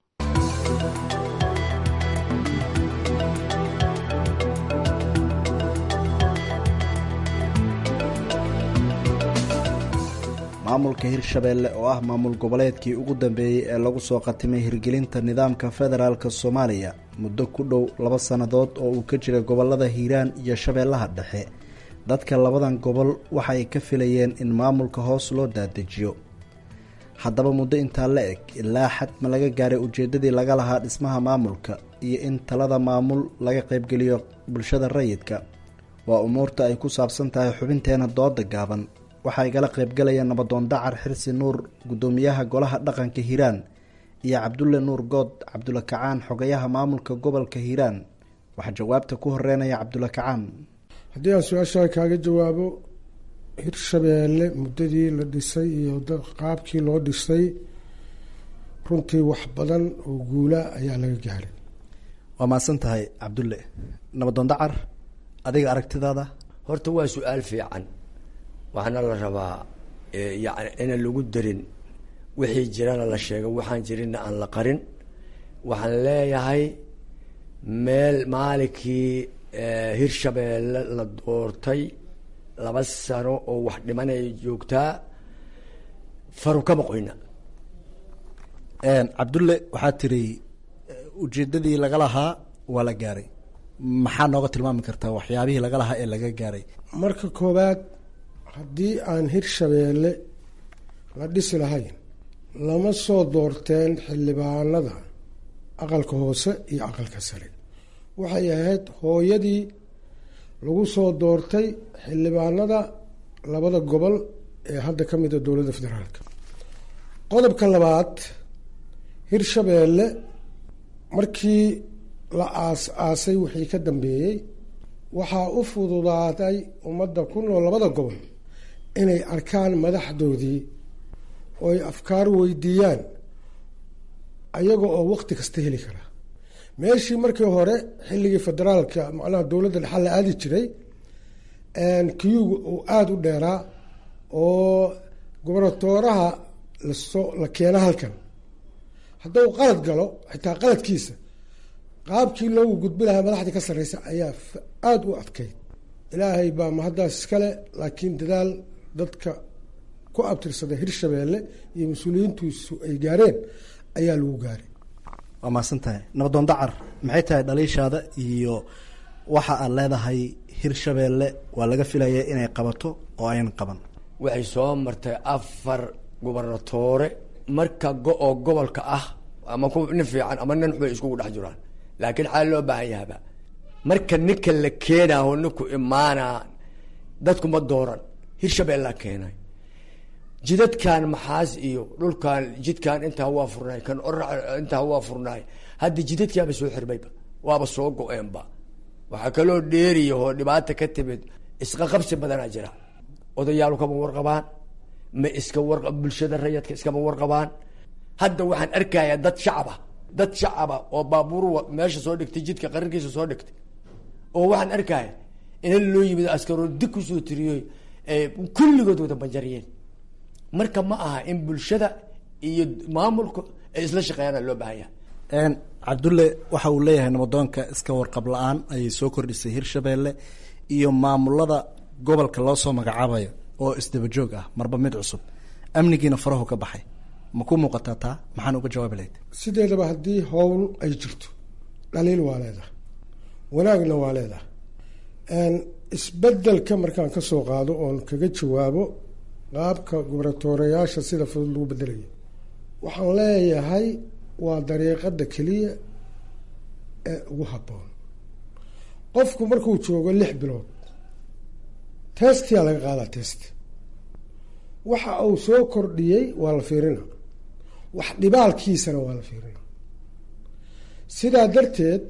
K: maamulka hirshabeelle oo ah maamul goboleedkii ugu dambeeyey ee lagu soo qatimay hirgelinta nidaamka federaalk soomaaliya muddo ku dhow laba sannadood oo uu ka jiray gobolada hiiraan iyo shabeellaha dhexe dadka labadan gobol waxay ka filayeen in maamulka hoos loo daadejiyo haddaba muddo intaa la eg ilaa xad ma laga gaaray ujeeddadii laga lahaa dhismaha maamulka iyo in talada maamul laga qaybgeliyo bulshada rayidka waa umuurta ay ku saabsan tahay xubinteena dooda gaaban waxaa igala qaybgalaya nabadoon dacar xirsi nuur guddoomiyaha golaha dhaqanka hiiraan iyo cabdulle nuur good cabdulla kacaan xogayaha maamulka gobolka hiiraan waxaa jawaabta ku horeynaya cabdulla kacaan
L: haddii aan su-aashaa kaaga jawaabo hirshabeelle muddadii la dhisay iyo qaabkii loo dhisay runtii wax badan oo guula ayaa laga gaaray
K: waa mahadsan tahay cabdulle nabadoon dacar adiga aragtidaada
M: horta waa su-aal fiican waxaana la rabaa yani inaan lagu darin wixii jirana la sheego waxaan jirinna aan la qarin waxaan leeyahay meel maalinkii hirshabeelle la doortay laba sano oo wax dhimanaya joogtaa faru kama qoyna
K: cabdulle waxaa tiri ujeedadii laga lahaa waa la gaaray maxaa nooga tilmaami kartaa waxyaabihii laga lahaa ee laga gaaray
L: marka koowaad haddii aan hirshabeelle la dhisi lahayn lama soo doorteen xildhibaanada aqalka hoose iyo aqalka sare waxay ahayd hooyadii lagu soo doortay xildhibaanada labada gobol ee hadda ka mid a dowladda federaalka qodobka labaad hirshabeelle markii la aas aasay wixii ka dambeeyey waxaa u fududaaday ummadda ku nool labada gobol inay arkaan madaxdoodii oo ay afkaar weydiiyaan ayaga oo waqti kasta heli kara meeshii markii hore xilligii federaalka macnaha dowladda dhexal la aadi jiray kiyuga uu aada u dheeraa oo gobernatooraha lasoo la keena halkan hadduu qalad galo xitaa qaladkiisa qaabkii loogu gudbi lahaa madaxdii ka sarreysa ayaa aada u adkayd ilaahay baa mahaddaas iskale laakiin dadaal dadka ku abtirsada hirshabeelle iyo mas-uuliyiintiisu ay gaareen ayaa lagu gaaray
K: waa mahadsan tahay nabadoon dacar maxay tahay dhaliishaada iyo waxa aad leedahay hirshabeelle waa laga filaya inay qabato oo ayan qaban
M: waxay soo martay afar gubernatoore marka go-oo gobolka ah ama ku nin fiican ama nin xubay iskugu dhex jiraan laakiin xaal loo baahan yahaba marka ninka la keenaho ninku imaanaa dadku ma dooran hirshabeellaa keenay jidadkan maxaas iyo dhulkan jidkan intaa waa furnaay kan orac intaa waa furnaay hadda jidadkaaba soo xirmayba waaba soo go-eenba waxaa kaloo dheeriya oo dhibaata ka timid isqaqabsi badanaa jira odayaalu kama warqabaan ma iska war bulshada rayadka iskama warqabaan hadda waxaan arkayaa dad shacaba dad shacaba oo baabuur meesha soo dhigtay jidka qarinkiisa soo dhigtay oo waxaan arkaya ina loo yimid askaroo dig kusoo tiriyoy kulligood wada banjariyeen marka ma aha in bulshada iyo maamulka ay isla shaqeeyaana loo baahan yahay
K: cabdulle waxa uu leeyahay nabadoonka iska warqab la-aan ayay soo kordhisay hirshabeelle iyo maamulada gobolka loo soo magacaabayo oo isdabajoog ah marba mid cusub amnigiina farahu ka baxay ma ku muuqataa taa maxaan uga jawaabi lahayd
L: sideedaba haddii howl ay jirto dhaliil waa leedahay wanaagna waa leedahay isbedelka markaan ka soo qaado oon kaga jawaabo qaabka gubernatoorayaasha sida fudud lagu bedelayo waxaan leeyahay waa dariiqada keliya ee ugu habboon qofku markuu joogo lix bilood testiyaa laga qaadaa test waxa uu soo kordhiyey waa la fiirina wax dhibaalkiisana waa la fiirina sidaa darteed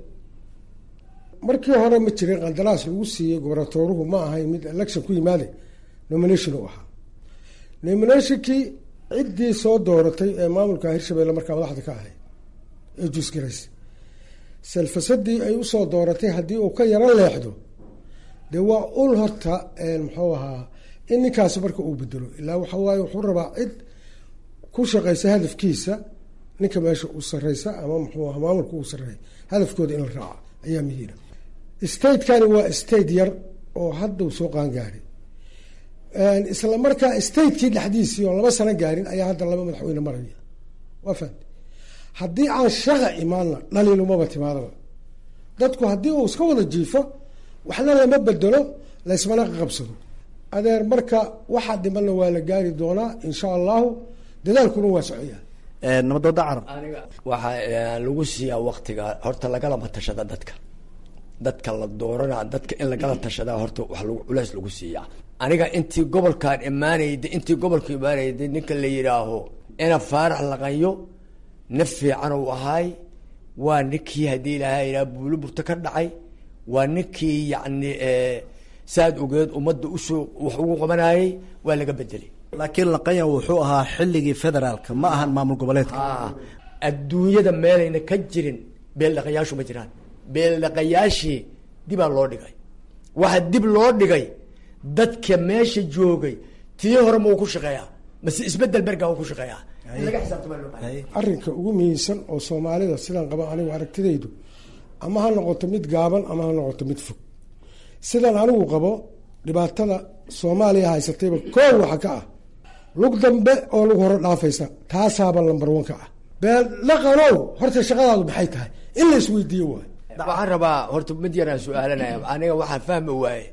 L: markii hore ma jirin qandaraas lagu siiyey gobernatooruhu ma ahayn mid election ku yimaade nomination u ahaa nominationkii ciddii soo dooratay ee maamulka hirshabelle markaa madaxda ka ahayd ee jusgarays selfasadii ay usoo dooratay haddii uu ka yaro leexdo dee waa ul horta muxuu ahaa in ninkaasi marka uu bedelo ilaa waxa waaye wuxuu rabaa cid ku shaqeysa hadafkiisa ninka meesha u sareysa ama muxuu aha maamulka uu sareeya hadafkooda in la raaca ayaa muhiima statekani waa state yar oo hadda uu soo qaangaaray isla markaa statekii dhexdiisii oo laba sano gaarin ayaa hadda laba madaxweyne maraya waa fahamte haddii aan shaqa imaanna dhaliilumaba timaadaba dadku haddii uu iska wada jiifo waxna lama bedelo laysmana qabsado adeer marka waxaa dhimanna waa la gaari doonaa insha allahu dadaalkuna waa socoyaa
K: nabadooda carab
M: aniga waxaa lagu siiyaa waktiga horta lagalama tashada dadka dadka la doorana dadka in lagala tashadaa horta wax lagu culeys lagu siiyaa aniga intii gobolkaan imaanayda intii gobolka imaanayda ninka la yidhaaho ina faarax laqayo nin fiican uu ahaay waa ninkii haddii ilaahay yidhaha buuliburta ka dhacay waa ninkii yacni saad ogeed ummadda usoo wax ugu qabanayay waa laga bedelay
K: laakiin laqayan wuxuu ahaa xilligii federaalka ma ahan maamul goboleedka
M: adduunyada meelayna ka jirin beeldhaqayaashu ma jiraan beeldhaqayaashii dibaa loo dhigay waxaa dib loo dhigay dadka meesha joogay tii hore ma uu ku shaqeeyaa mase isbedel bergaa uu ku shaqeeyaa in laga xisaabtama loo baahay
L: arrinka ugu muhiimsan oo soomaalida sidaan qaba anigu aragtidaydu ama ha noqoto mid gaaban ama ha noqoto mid fog sidaan anigu qabo dhibaatada soomaaliya haysatayba koow waxa ka ah lug dambe oo lagu hore dhaafaysa taasaaba lambar one ka ah beel dhaqanow horta shaqadaadu maxay tahay in la isweydiiyo waay
M: waxaan rabaa horta mid yaraan su-aalanaya aniga waxaan fahmi waaye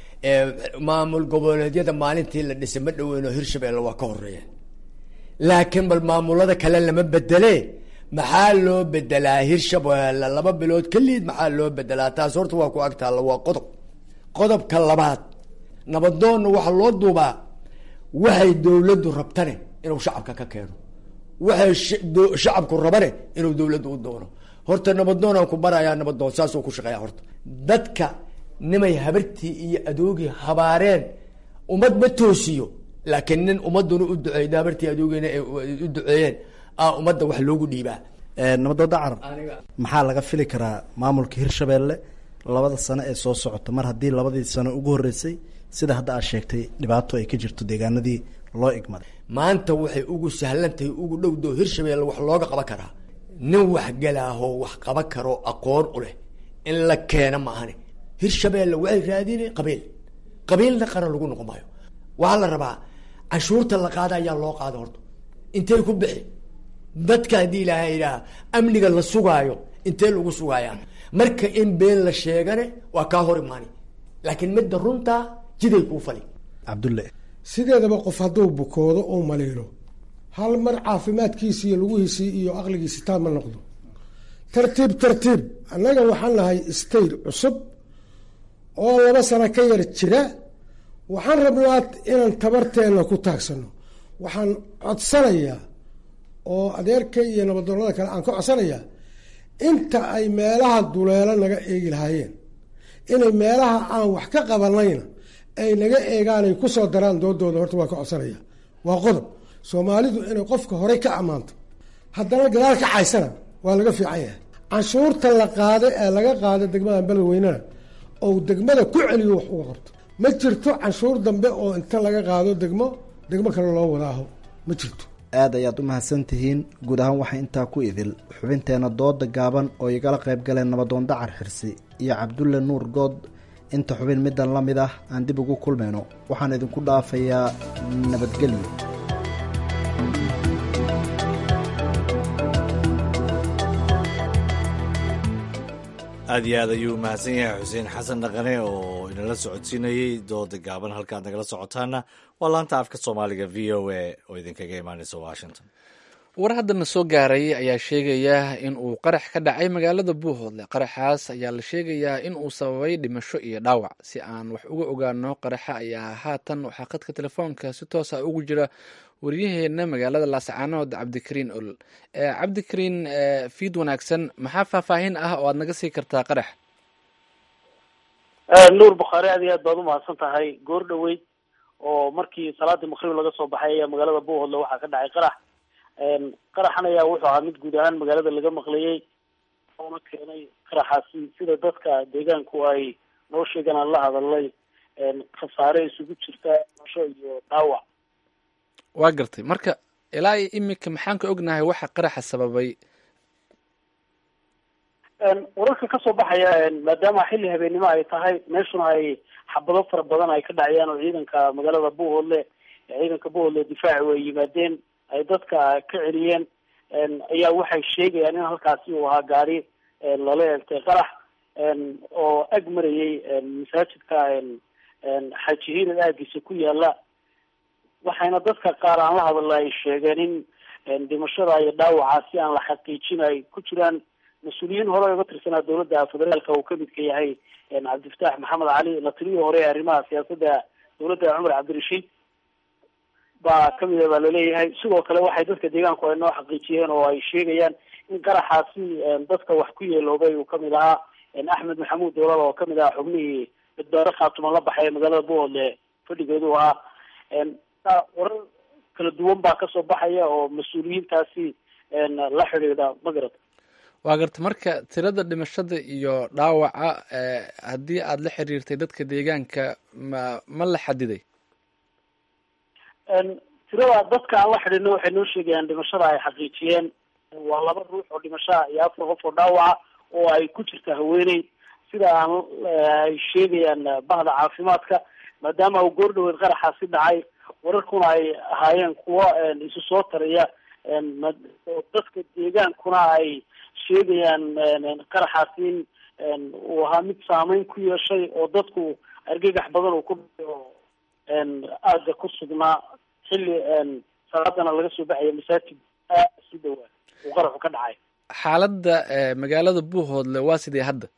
M: maamul goboleedyada maalintii la dhisay ma dhaweyno hirshabelle waa ka horeeya laakiin bal maamulada kale lama bedele maxaa loo bedelaa hirshabelle laba bilood keliid maxaa loo bedelaa taas horta waa ku agtaalla waa qodob qodobka labaad nabadoonna waxaa loo duubaa waxay dowladdu rabtane inuu shacabka ka keeno waxay shacabku rabane inuu dowladdu u doono horta nabadoonaan ku barayaa nabadoon saasuu ku shaqeeya horta dadka nimay habartii iyo adoogii habaareen ummad ma toosiyo laakiin nin ummaduna u duceeyda habartii adoogiina ay u duceeyeen a ummadda wax loogu dhiibaa
K: nabadooda carab maxaa laga fili karaa maamulka hirshabelle labada sano ee soo socota mar haddii labadii sano ugu horreysay sida hadda aad sheegtay dhibaato ay ka jirto deegaanadii loo igmaday
M: maanta waxay ugu sahlan tahay ugu dhowdo hirshabelle wax looga qaban karaa nin waxgalaahoo wax qaban karo aqoon u leh in la keena ma ahani hirshabelle waxay raadine qabiil qabiilna qaran lagu noqon maayo waxaa la rabaa canshuurta la qaada ayaa loo qaada horta intay ku bixi dadka haddii ilaahay idhaaha amniga la sugaayo intee lagu sugaaya marka in been la sheegane waa kaa hor imaani laakiin midda runtaa jiday kuu fali
K: cabdulle
L: sideedaba qof hadduu bukoodo oo maliilo hal mar caafimaadkiisi iyo lugihiisii iyo aqligiisi taa ma noqdo tartiib tartiib annaga waxaan nahay state cusub oo laba sano ka yar jira waxaan rabnaa inaan tabarteenna ku taagsano waxaan codsanayaa oo adeerkay iyo nabadoonada kale aan ka codsanayaa inta ay meelaha duleelo naga eegi lahaayeen inay meelaha aan wax ka qabanayna ay naga eegaan ay kusoo daraan doodooda horta waan ka codsanaya waa qodob soomaalidu inay qofka horey ka ammaanto haddana gadaal ka caysana waa laga fiican yahay canshuurta la qaada ee laga qaada degmada beledweynena ou degmada ku celiyo wax uga qabto ma jirto canshuur dambe oo inta laga qaado degmo degmo kale loo wadaaho ma jirto
K: aad ayaad u mahadsan tihiin guud ahaan waxaa intaa ku idil xubinteena dooda gaaban oo igala qayb galeen nabadoon dacar xirsi iyo cabdulle nuur good inta xubin middan la mid ah aan dib ugu kulmayno waxaan idinku dhaafayaa nabadgelyo
A: aad iyo aad ayuu mahadsan yahay xuseen xasan dhaqane oo inala socodsiinayey dooda gaaban halkaad nagala socotaana waa laanta afka soomaaliga v o a oo idinkaga imaaneysa washington
B: war haddana soo gaaray ayaa sheegaya in uu qarax ka dhacay magaalada buuhoodle qaraxaas ayaa la sheegayaa in uu sababay dhimasho iyo dhaawac si aan wax uga ogaano qaraxa ayaa haatan waxaa khadka telefoonka si toosa ugu jira waryaheena magaalada laascaanood cabdikariin olol cabdikariin fiid wanaagsan maxaa faahfaahin ah oo aad naga sii kartaa qarax
N: nuur bukhaari aad iyo aad baad umahadsan tahay goor dhaweyd oo markii salaadii maqrib laga soo baxay ayaa magaalada buuhoodle waxaa ka dhacay qarax qaraxan ayaa wuxuu ahaa mid guud ahaan magaalada laga maqlayay oona keenay qaraxaasi sida dadka deegaanku ay noo sheegaan aan la hadalay khasaare isugu jirta dhimasho iyo dhaawac
B: waa gartay marka ilaa iyo imika maxaan ka ognahay waxa qaraxa sababay
N: wararka kasoo baxaya maadaama xilli habeennimo ay tahay meeshuna ay xabado fara badan ay ka dhacayaan oo ciidanka magaalada buuhoodle ciidanka buuhoodle difaaci way yimaadeen ay dadka ka celiyeen ayaa waxay sheegayaan in halkaasi uu ahaa gaari lala eegtay qarax oo ag marayay masaajidka xaaji hiirad aagiisa ku yaala waxayna dadka qaar aan la hadalna ay sheegeen in dhimashada iyo dhaawaca si aan la xaqiijin ay ku jiraan mas-uuliyiin hore uga tirsanaa dowladda federaalka uu kamidka yahay cabdifataax maxamed cali la taliyii hore ee arrimaha siyaasadda dowladda cumar cabdirashiid baa kamid a baa laleeyahay sidoo kale waxay dadka deegaanku ay noo xaqiijiyeen oo ay sheegayaan in qaraxaasi dadka wax ku yeeloobay uu kamid ahaa axmed maxamuud dowlad oo kamid ahaa xubnihii badbaado khaatuman la baxay magaalada buuhoodle fadhigeedu ahaa warar kala duwan baa kasoo baxaya oo mas-uuliyiintaasi la xidhiidha magarad
B: waa garta marka tirada dhimashada iyo dhaawaca haddii aada la xiriirtay dadka deegaanka ma ma la xadiday
N: tirada dadka aan la xidhiidno waxay noo sheegayaan dhimashada ay xaqiijiyeen waa laba ruux oo dhimashaa iyo afar qof oo dhaawaca oo ay ku jirta haweeney sida aan ay sheegayaan bahda caafimaadka maadaama uu goor dhaweed qaraxaasi dhacay wararkuna ay ahaayeen kuwo isu soo taraya dadka deegaankuna ay sheegayaan qaraxaasi in uu ahaa mid saameyn ku yeeshay oo dadku argagax badan uu ku dhacay oo aagga ku sugnaa xilli salaadana laga soo baxaya masaajid aad isu dhowaa uu qaraxu ka dhacay
B: xaaladda magaalada buuhoodle waa sidee hadda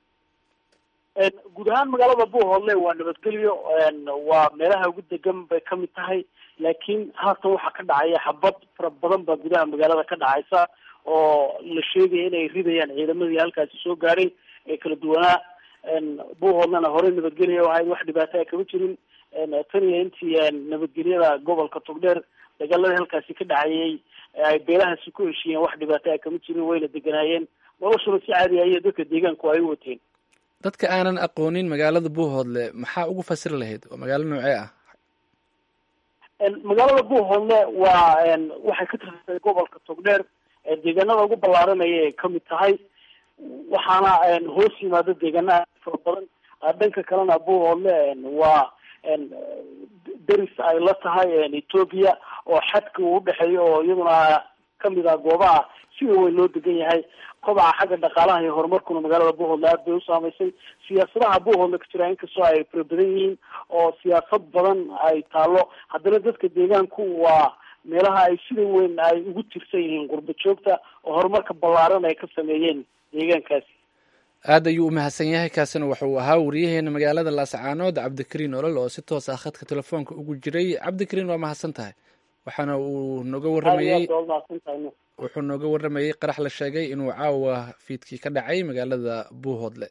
N: guud ahaan magaalada buuhoodle waa nabadgelyo waa meelaha ugu degan bay kamid tahay laakiin haatan waxaa ka dhacaya xabad fara badan baa gudaha magaalada ka dhacaysa oo la sheegaya inay ridayaan ciidamadii halkaasi soo gaadhay ee kala duwanaa buuhoodlena horey nabadgelya ahayd wax dhibaato a kama jirin tan iyo intii nabadgelyada gobolka togdheer dagaaladii halkaasi ka dhacayay ay beelahaasi ku heshiiyeen wax dhibaato a kama jirin wayna deganaayeen noloshuna si caadi ayo dadka deegaanku ay u wateen
B: dadka aanan aqoonin magaalada buuhoodle maxaa ugu fasiri lahayd oo magaalo noocee ah
N: magaalada buuhoodle waa waxay ka tirsantahay gobolka togdheer deegaanada ugu ballaaranaya ay kamid tahay waxaana hoos yimaado deegaanaha fara badan dhanka kalena buuhoodle waa deris ay la tahay ethoopia oo xadka uu udhexeeyo oo iyaduna kamid ah goobaha sida weyn loo degan yahay kobaca xagga dhaqaalaha iyo horumarkuna magaalada buuhoodle aad bay usaamaysay siyaasadaha buuhoodle ka jira inkastoo ay fara badan yihiin oo siyaasad badan ay taalo haddana dadka deegaanku waa meelaha ay sida weyn ay ugu tirsan yihiin qurba joogta oo horumarka ballaaran ay ka sameeyeen deegaankaasi
B: aad ayuu u mahadsan yahay kaasina wuxuu ahaa wariyaheena magaalada laascaanood cabdikariin olol oo si toos ah khadka telefoonka ugu jiray cabdikariin waa mahadsan tahay waxaana uu nooga
N: aad iyo
B: waramayey
N: aad waa mahadsantahay nuur
B: wuxuu nooga waramayey qarax la sheegay inuu caawa fiidkii ka dhacay magaalada buuhoodle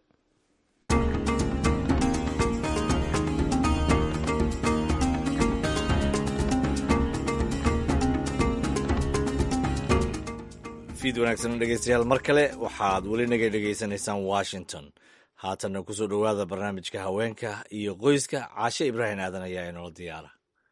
A: fiid wanaagsan dhegeystayaal mar kale waxaad weli naga dhegeysanaysaan washington haatanna kusoo dhowaada barnaamijka haweenka iyo qoyska caashe ibraahim aadan ayaa inoola diyaara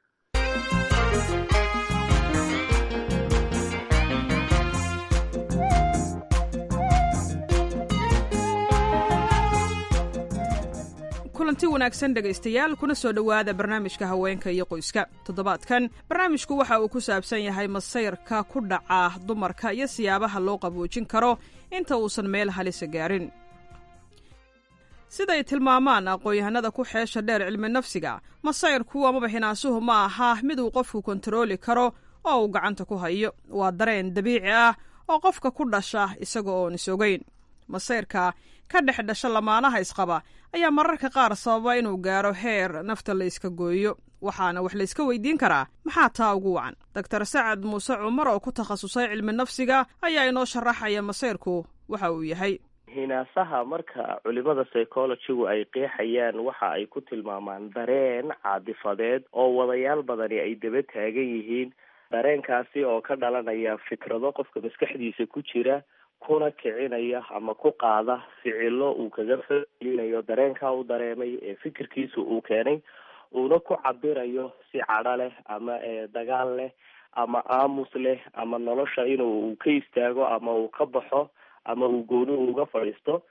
O: kulanti wanaagsan dhegaystayaal kuna soo dhowaada barnaamijka haweenka iyo qoyska toddobaadkan barnaamijku waxa uu ku saabsan yahay masayrka ku dhaca dumarka iyo siyaabaha loo qaboojin karo inta uusan meel halisa gaarin siday tilmaamaan aqoon-yahanada ku xeesha dheer cilmi nafsiga masayrku amaba xinaasuhu ma aha mid uu qofku kontarooli karo oo uu gacanta ku hayo waa dareen dabiici ah oo qofka ku dhasha isaga oon isogeyn masayrka ka dhex dhasha lamaanaha isqaba ayaa mararka qaar sababa inuu gaaro heer nafta la iska gooyo waxaana wax la iska weydiin karaa maxaa taa ugu wacan doctor sacad muuse cumar oo ku takhasusay cilmi nafsiga ayaa inoo sharaxaya masayrku waxa uu yahay
P: hinaasaha marka culimada psychologygu ay qeexayaan waxa ay ku tilmaamaan dareen caadifadeed oo wadayaal badani ay daba taagan yihiin dareenkaasi oo ka dhalanaya fikrado qofka maskaxdiisa ku jira kuna kicinaya ama ku qaada ficilo uu kaga falcelinayo dareenkaa u dareemay ee fikirkiisa uu keenay uuna ku cabirayo si cadho leh ama dagaal leh ama aamus leh ama nolosha inuu ka istaago ama uu ka baxo ama uu gooni uga fadhiisto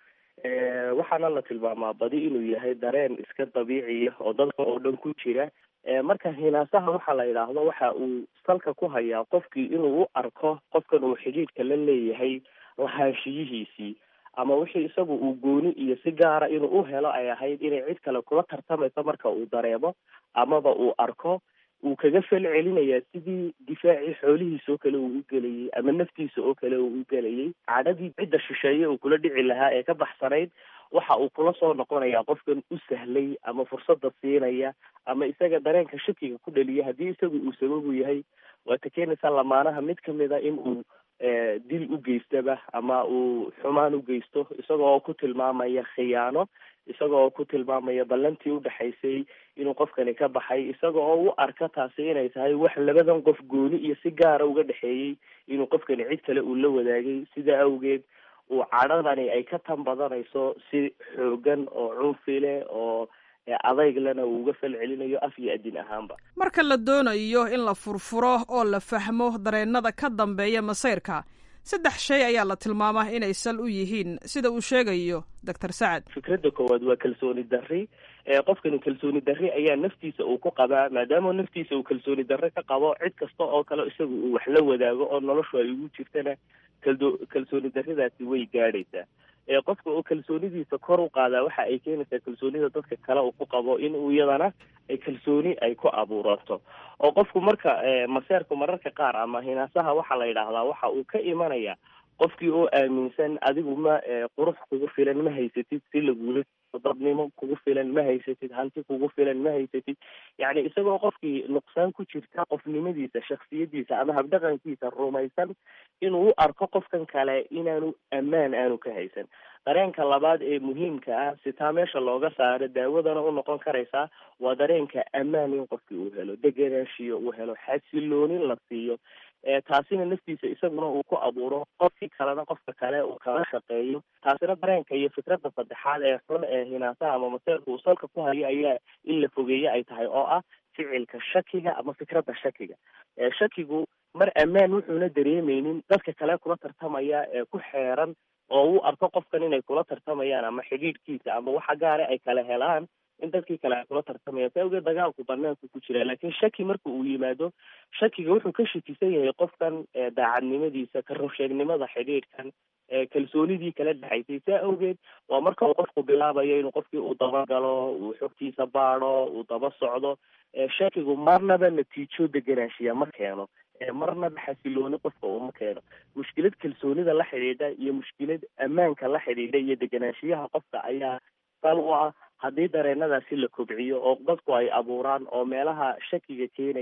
P: waxaana la tilmaamaa badi inuu yahay dareen iska dabiiciya oo dadka oo dhan ku jira marka hinaasaha waxaa la yidhaahdo waxa uu salka ku hayaa qofkii inuu u arko qofkan uu xidhiidhka la leeyahay lahaanshiyihiisii ama wixii isagu uu gooni iyo si gaara inuu u helo ay ahayd inay cid kale kula tartamayso marka uu dareemo amaba uu arko uu kaga fel celinayaa sidii difaacii xoolihiisa oo kale uu u gelayay ama naftiisa oo kale uu u gelayay cadhadii cidda shisheeye uu kula dhici lahaa ee ka baxsanayd waxa uu kula soo noqonayaa qofkan u sahlay ama fursadda siinaya ama isaga dareenka shakiga ku dhaliya haddii isagu uu sababu yahay waata keenaysaa lamaanaha mid kamida in uu dil u geystaba ama uu xumaan u geysto isagoo ku tilmaamaya khiyaano isagoo ku tilmaamaya ballantii udhexaysay inuu qofkani ka baxay isaga oo u arka taasi inay tahay wax labadan qof gooni iyo si gaara uga dhexeeyey inuu qofkani cid kale uu la wadaagay sidaa awgeed uu cadhadani ay ka tan badanayso si xoogan oo cunfi leh oo adayglena uu uga fal celinayo af iyo adin ahaanba
O: marka la doonayo in la furfuro oo la fahmo dareennada ka dambeeya masayrka saddex shay ayaa la tilmaamaa inay sal u yihiin sida uu sheegayo doctor sacad
P: fikradda koowaad waa kalsooni darri qofkani kalsooni darri ayaa naftiisa uu ku qabaa maadaama naftiisa uu kalsooni darre ka qabo cid kasta oo kale isaga uu wax la wadaago oo noloshu ay ugu jirtana kaldo kalsooni darridaasi way gaadhaysaa qofka oo kalsoonidiisa kor u qaadaa waxa ay keenaysaa kalsoonida dadka kale uu ku qabo in uu iyadana kalsooni ay ku abuuranto oo qofku marka maseerku mararka qaar ama hinaasaha waxaa la yidhaahdaa waxa uu ka imanaya qofkii oo aaminsan adigu ma qurux kugu filan ma haysatid si lagula dadnimo kugu filan ma haysatid hanti kugu filan ma haysatid yacni isagoo qofkii nuqsaan ku jirta qofnimadiisa shaksiyadiisa ama habdhaqankiisa rumaysan inuu u arko qofkan kale inaanu ammaan aanu ka haysan dareenka labaad ee muhiimka ah sitaa meesha looga saaro daawadana u noqon karaysaa waa dareenka ammaan in qofkii uu helo degenaanshiyo uu helo xasiloonin la siiyo taasina naftiisa isaguna uu ku abuuro qofkii kalena qofka kale uu kala shaqeeyo taasina dareenka iyo fikradda saddexaad ee xun ee hinaasaha ama maseerka uu salka ku hayo ayaa in la fogeeye ay tahay oo ah ficilka shakiga ama fikradda shakiga shakigu mar ammaan wuxuuna dareemeynin dadka kale kula tartamaya ee ku xeeran oo uu arko qofkan inay kula tartamayaan ama xidhiidhkiisa ama waxa gaare ay kala helaan in dadkii kale ay kula tartamayaan sa awgeed dagaalku banaanku ku jira laakiin shaki marka uu yimaado shakiga wuxuu ka shakisan yahay qofkan daacadnimadiisa ka runsheegnimada xidhiidhkan kalsoonidii kala dhexaysay saa awgeed waa marka uu qofku bilaabayo inuu qofkii uu dabagalo uu xogtiisa baado uu daba socdo shakigu marnaba natiijo deganaanshiya ma keeno marnaba xasilooni qofka uma keeno mushkilad kalsoonida la xidhiidha iyo mushkilad ammaanka la xidhiidha iyo deganaanshiyaha qofka ayaa sal u ah haddii dareenadaasi la kobciyo oo dadku ay abuuraan oo meelaha shakiga keenaya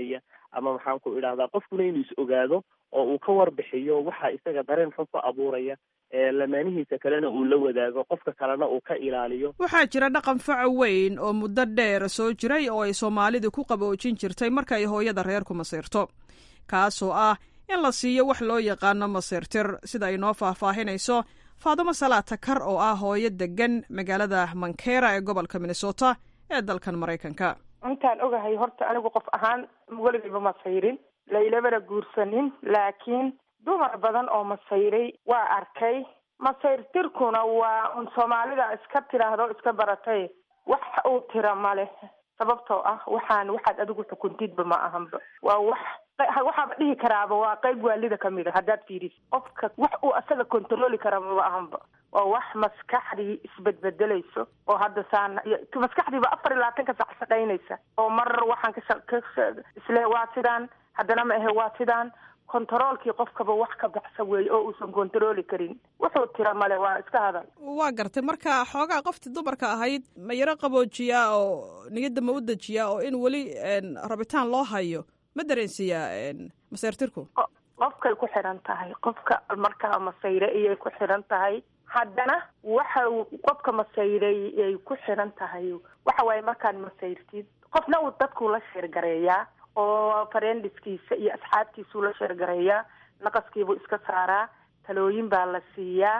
P: ama maxaan ku idhahdaa qofkuna inuu is ogaado oo uu ka warbixiyo waxa isaga dareen xun ku abuuraya lamaanihiisa kalena uu la wadaago qofka kalena uu ka ilaaliyo
O: waxaa jira dhaqan faca weyn oo muddo dheer soo jiray oo ay soomaalidu ku qaboojin jirtay marka ay hooyada reerku masiirto kaasoo ah in la siiyo wax loo yaqaano masiirtir sida ay noo faahfaahinayso faadumo salaata kar oo ah hooyo degan magaalada mankera ee gobolka minnesota ee dalkan maraykanka
Q: intaan ogahay horta anigu qof ahaan weligayba masayrin laylamana guursanin laakiin dumar badan oo masayray waa arkay masayrtirkuna waa un soomaalida iska tiraahdo iska baratay wax uu tira male sababtoo ah waxaan waxaad adigu xukuntidba ma ahanba waa wax waxaaba dhihi karaaba waa qayb waalida kamid a haddaad fiiris qofka wax uu asaga controli kara maba ahanba waa wax maskaxdii isbedbedelayso oo hadda saan maskaxdiiba afar iyo labaatan ka sac shaqaynaysa oo mar waxaan ka isle waa sidaan haddana ma ahe waa sidaan kontaroolkii qofkaba wax ka baxsa weeye oo uusan kontarooli karin wuxuu tira male waa iska hadal
O: waa gartay marka xoogaa qoftii dumarka ahayd ma yaro qaboojiyaa oo niyadda ma u dejiyaa oo in weli rabitaan loo hayo ma dareensiiyaa maseyrtirku
Q: qofkay ku xidhan tahay qofka markaa masayre iyay ku xidhan tahay haddana waxa qofka masayray ay ku xidhan tahay waxa waaye markaad masayrtid qofna uu dadkuu la sheergareeyaa oo farendiskiisa iyo asxaabtiisuu la sheergareeyaa naqaskiibuu iska saaraa talooyin baa la siiyaa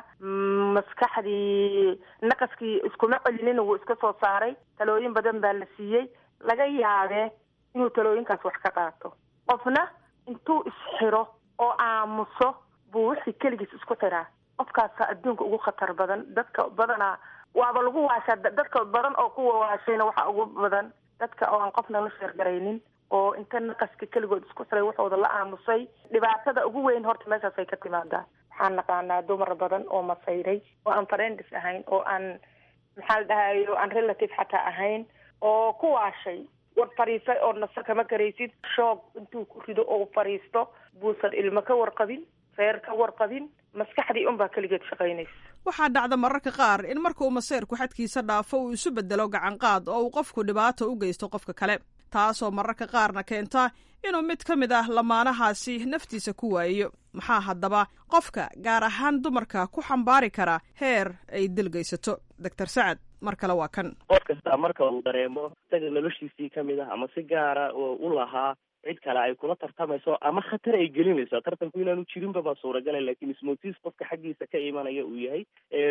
Q: maskaxdii naqaskii iskuma celinin wuu iska soo saaray talooyin badan baa la siiyey laga yaabee inuu talooyinkaas wax ka qaato qofna intuu isxiro oo aamuso buu wixii keligiis isku xiraa qofkaasa adduunka ugu khatar badan dadka badanaa waaba lagu waashaa dadka badan oo kuwa waashayna waxaa ugu badan dadka oo aan qofna la sheergaraynin oo inta naqaska keligood isku xiray waxooda la aamusay dhibaatada ugu weyn horta meeshaasay ka timaadaa waxaan naqaanaa dumar badan oo masayray oo aan friendis ahayn oo aan maxaa la dhahayo aan relative xataa ahayn oo ku waashay war fariisay oo nasa kama karaysid shoog intuu ku rido oo fariisto buusan ilmo ka warqabin reer ka warqabin maskaxdii unbaa keligeed shaqaynaysa
O: waxaa dhacda mararka qaar in marka uu maseyrku xadkiisa dhaafo uu isu bedelo gacanqaad oo uu qofku dhibaato u geysto qofka kale taasoo mararka qaarna keenta inuu mid ka mid ah lamaanahaasi naftiisa ku waayo maxaa haddaba qofka gaar ahaan dumarka ku xambaari kara heer ay dilgaysato doctor sacad mar kale waa kan
P: qof kasta marka uu dareemo isaga noloshiisii ka mid ah ama si gaara oo u lahaa cid kale ay kula tartamayso ama khatar ay gelinayso tartanku inaanu jirinba baa suuragala lakin ismotiis qofka xaggiisa ka imanaya uu yahay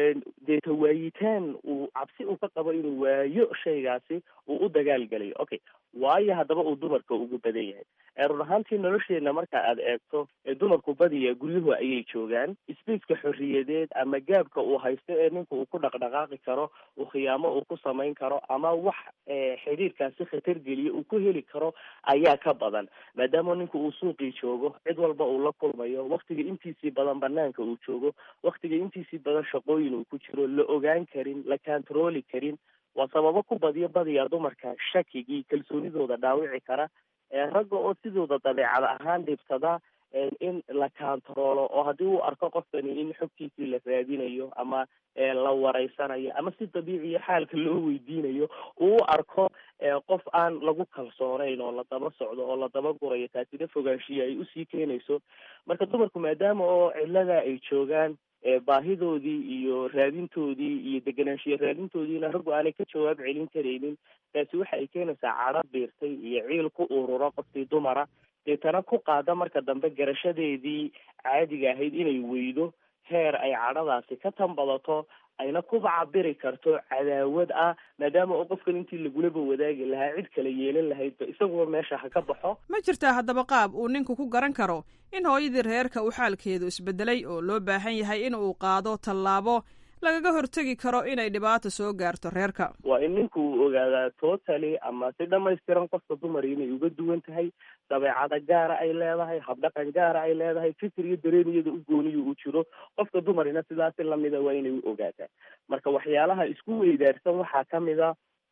P: dee tawaayitaan uu cabsi uu ka qabo inuu waayo shaygaasi uu u dagaalgelayo okay waayo haddaba uu dumarka ugu badan yahay run ahaantii nolosheena marka aad eegto dumarku badiya guryuhu ayay joogaan spaceka xorriyadeed ama gaabka uu haysto ee ninka uu ku dhaqdhaqaaqi karo uu khiyaamo uu ku samayn karo ama wax xidhiirkaasi khatar geliya uu ku heli karo ayaa ka badan maadaama ninku uu suuqii joogo cid walba uu la kulmayo waktiga intiisii badan banaanka uu joogo waktiga intiisii badan shaqooyin uu ku jiro la ogaan karin la kantarooli karin waa sababo ku badiyo badiya dumarka shakigii kalsoonidooda dhaawici kara ragga oo sidooda dabeecad ahaan dhibsada in la kantaroolo oo haddii uu arko qofkani in xogtiisii la raadinayo ama la wareysanayo ama si dabiiciya xaalka loo weydiinayo uu u arko qof aan lagu kalsoonayn oo la daba socdo oo la daba gurayo taasina fogaanshiya ay usii keenayso marka dumarku maadaama oo cilada ay joogaan baahidoodii iyo raadintoodii iyo deganaanshiya raadintoodiina raggu aanay ka jawaab celin karaynin taasi waxa ay keenaysaa cadho biirtay iyo ciil ku ururo qofkii dumara deetana ku qaada marka dambe garashadeedii caadiga ahayd inay weydo heer ay cadhadaasi ka tanbadato ayna kuba cabiri karto cadaawad ah maadaama oo qofkan intii lagulaba wadaagi lahaa cid kale yeelan lahaydba isaguba meesha ha ka baxo
O: ma jirtaa haddaba qaab uu ninku ku garan karo in hooyadii reerka uu xaalkeedu isbedelay oo loo baahan yahay in uu qaado tallaabo lagaga hortegi karo inay dhibaato soo gaarto reerka
P: waa in ninku uu ogaadaa totally ama si dhamaystiran qofka dumari inay uga duwan tahay dabeecada gaara ay leedahay habdhaqan gaara ay leedahay fikir iyo dareeniyada u gooniyo uu jiro qofka dumarina sidaasi lamida waa inay u ogaataa marka waxyaalaha isku weydaarsan waxaa kamid a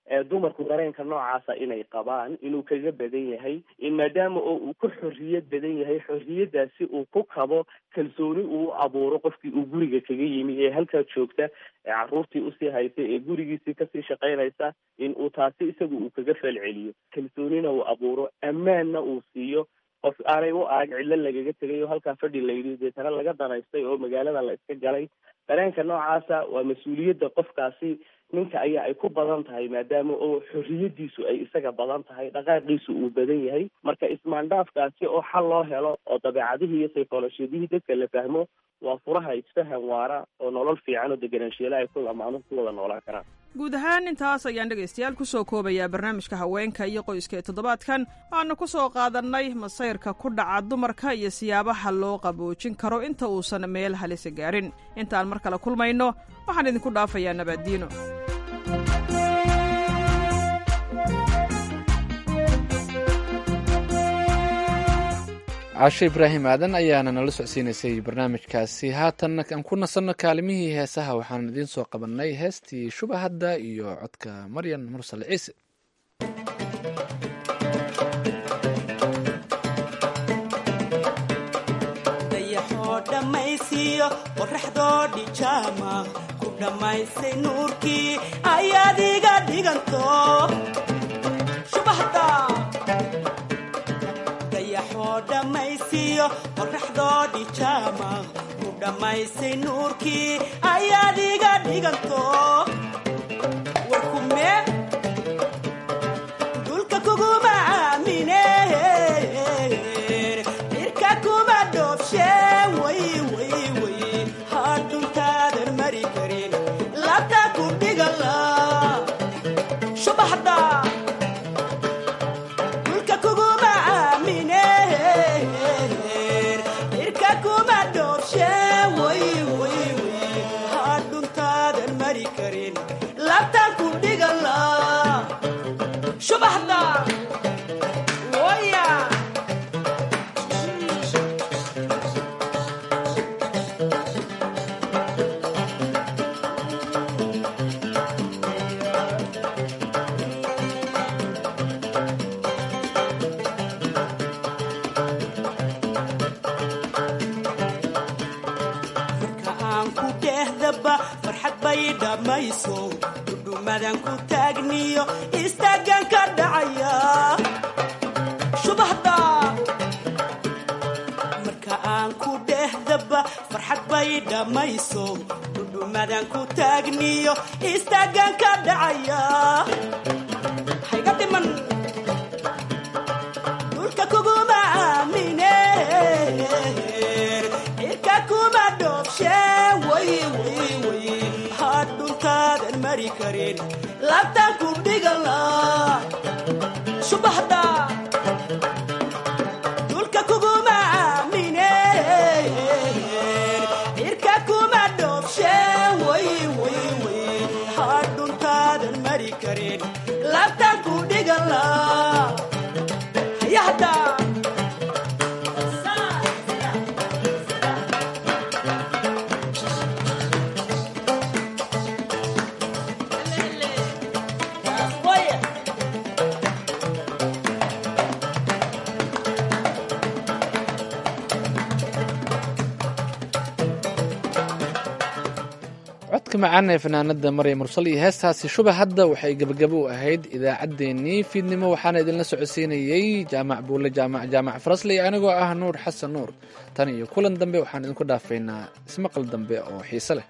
P: dumarku dareenka noocaasa inay qabaan inuu kaga badan yahay maadaama oo uu ku xorriyad badan yahay xorriyadaasi uu ku kabo kalsooni uu abuuro qofkii uu guriga kaga yimi ee halkaa joogta ee caruurtii usii haysa ee gurigiisii kasii shaqaynaysa in uu taasi isagu uu kaga falceliyo kalsoonina uu abuuro ammaanna uu siiyo qof aanay u arag cidlo lagaga tegay oo halkaa fadhi layidhi deetana laga danaystay oo magaalada la iska galay dareenka noocaasa waa mas-uuliyadda qofkaasi ninka ayaa ay ku badan tahay maadaama oo xorriyadiisu ay isaga badan tahay dhaqaaqiisu uu badan yahay marka ismaandhaafkaasi oo xal loo helo oo dabeecadihii iyo saykolojiyadihii dadka la fahmo waa furaha isfahan waara oo nolol fiican oo deganaanshiyaela ay ku lamaano ku wada noolaan karaan
O: guud ahaan intaas ayaan dhegaystayaal ku soo koobayaa barnaamijka haweenka iyo qoyska ee toddobaadkan waanu ku soo qaadannay masayrka ku dhaca dumarka iyo siyaabaha loo qaboojin karo inta uusan meel halisa gaarin intaan mar kale kulmayno waxaan idinku dhaafayaa nabaaddiino
B: caasho ibraahim aadan ayaana nala socodsiinaysay barnaamijkaasi haatan aan ku nasanno kaalimihii heesaha waxaan idiin soo qabannay heestii shubahadda iyo codka maryan mursal ciise
R: dayaxoo dhammaysiiyo qoraxdoo dhijaama ku dhammaysay nuurkii ayaad iga dhiganto shubahda dayaxoo dhammaysiiyo qoraxdoo dhijaama ku dhammaysay nuurkii ayaad iga dhiganto warkume dulka kuguma aamine dhirka kuma dhoobshe way way way hadhuntaadan mari karin labta ku dhigala subaxda dulka kuguma aamine dhirka kuma dhoobshe way way way hadhuntaadan mari karin labta ku dhigala subaxda waya marka aan ku dhehdaba farxad bay dhammayso dhudhumadan ku taagniyo istaagan ka dhacaya subaxda marka aan ku dhehdaba farxad bay dhammayso dhudhumadan ku taagniyo istaagan ka dhacaya hayga dhiman dhulka kuguma aamine cirka kuma dhoobshe way way way hadhuntaadan mari karin labtan ku dhigala subaxda dhulka kuguma aamine cirka kuma dhoobshe way way way hadhuntaadan mari karin labtan ku dhigala hayahda
B: codka macaan ee fanaanada maryam mursal iyo heestaasi shuba hadda waxay gebagabo u ahayd idaacaddeenii fiidnimo waxaana idinla socodsiinayey jaamac buulle jaamac jaamac farasley anigoo ah nuur xasan nuur tan iyo kulan dambe waxaan idinku dhaafaynaa ismaqal dambe oo xiise leh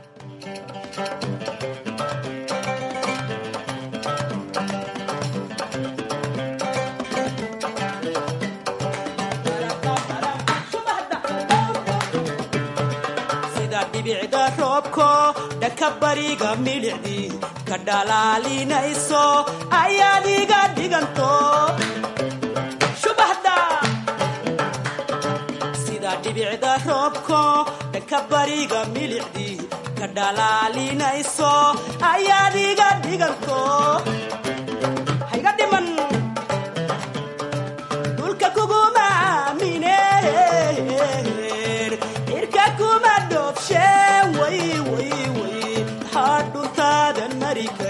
R: sida dhibicda roobko dhaka bariga milicdii ka dhalaalinayso ayaad iga dhiganto subaxda sida dhibicda roobko dhaka bariga milicdii ka dhalaalinayso ayaad iga dhiganto hayga dhiman dhulka kuguma aamine cirka kuma dhoobshe way way way hadhuntaadan mari kar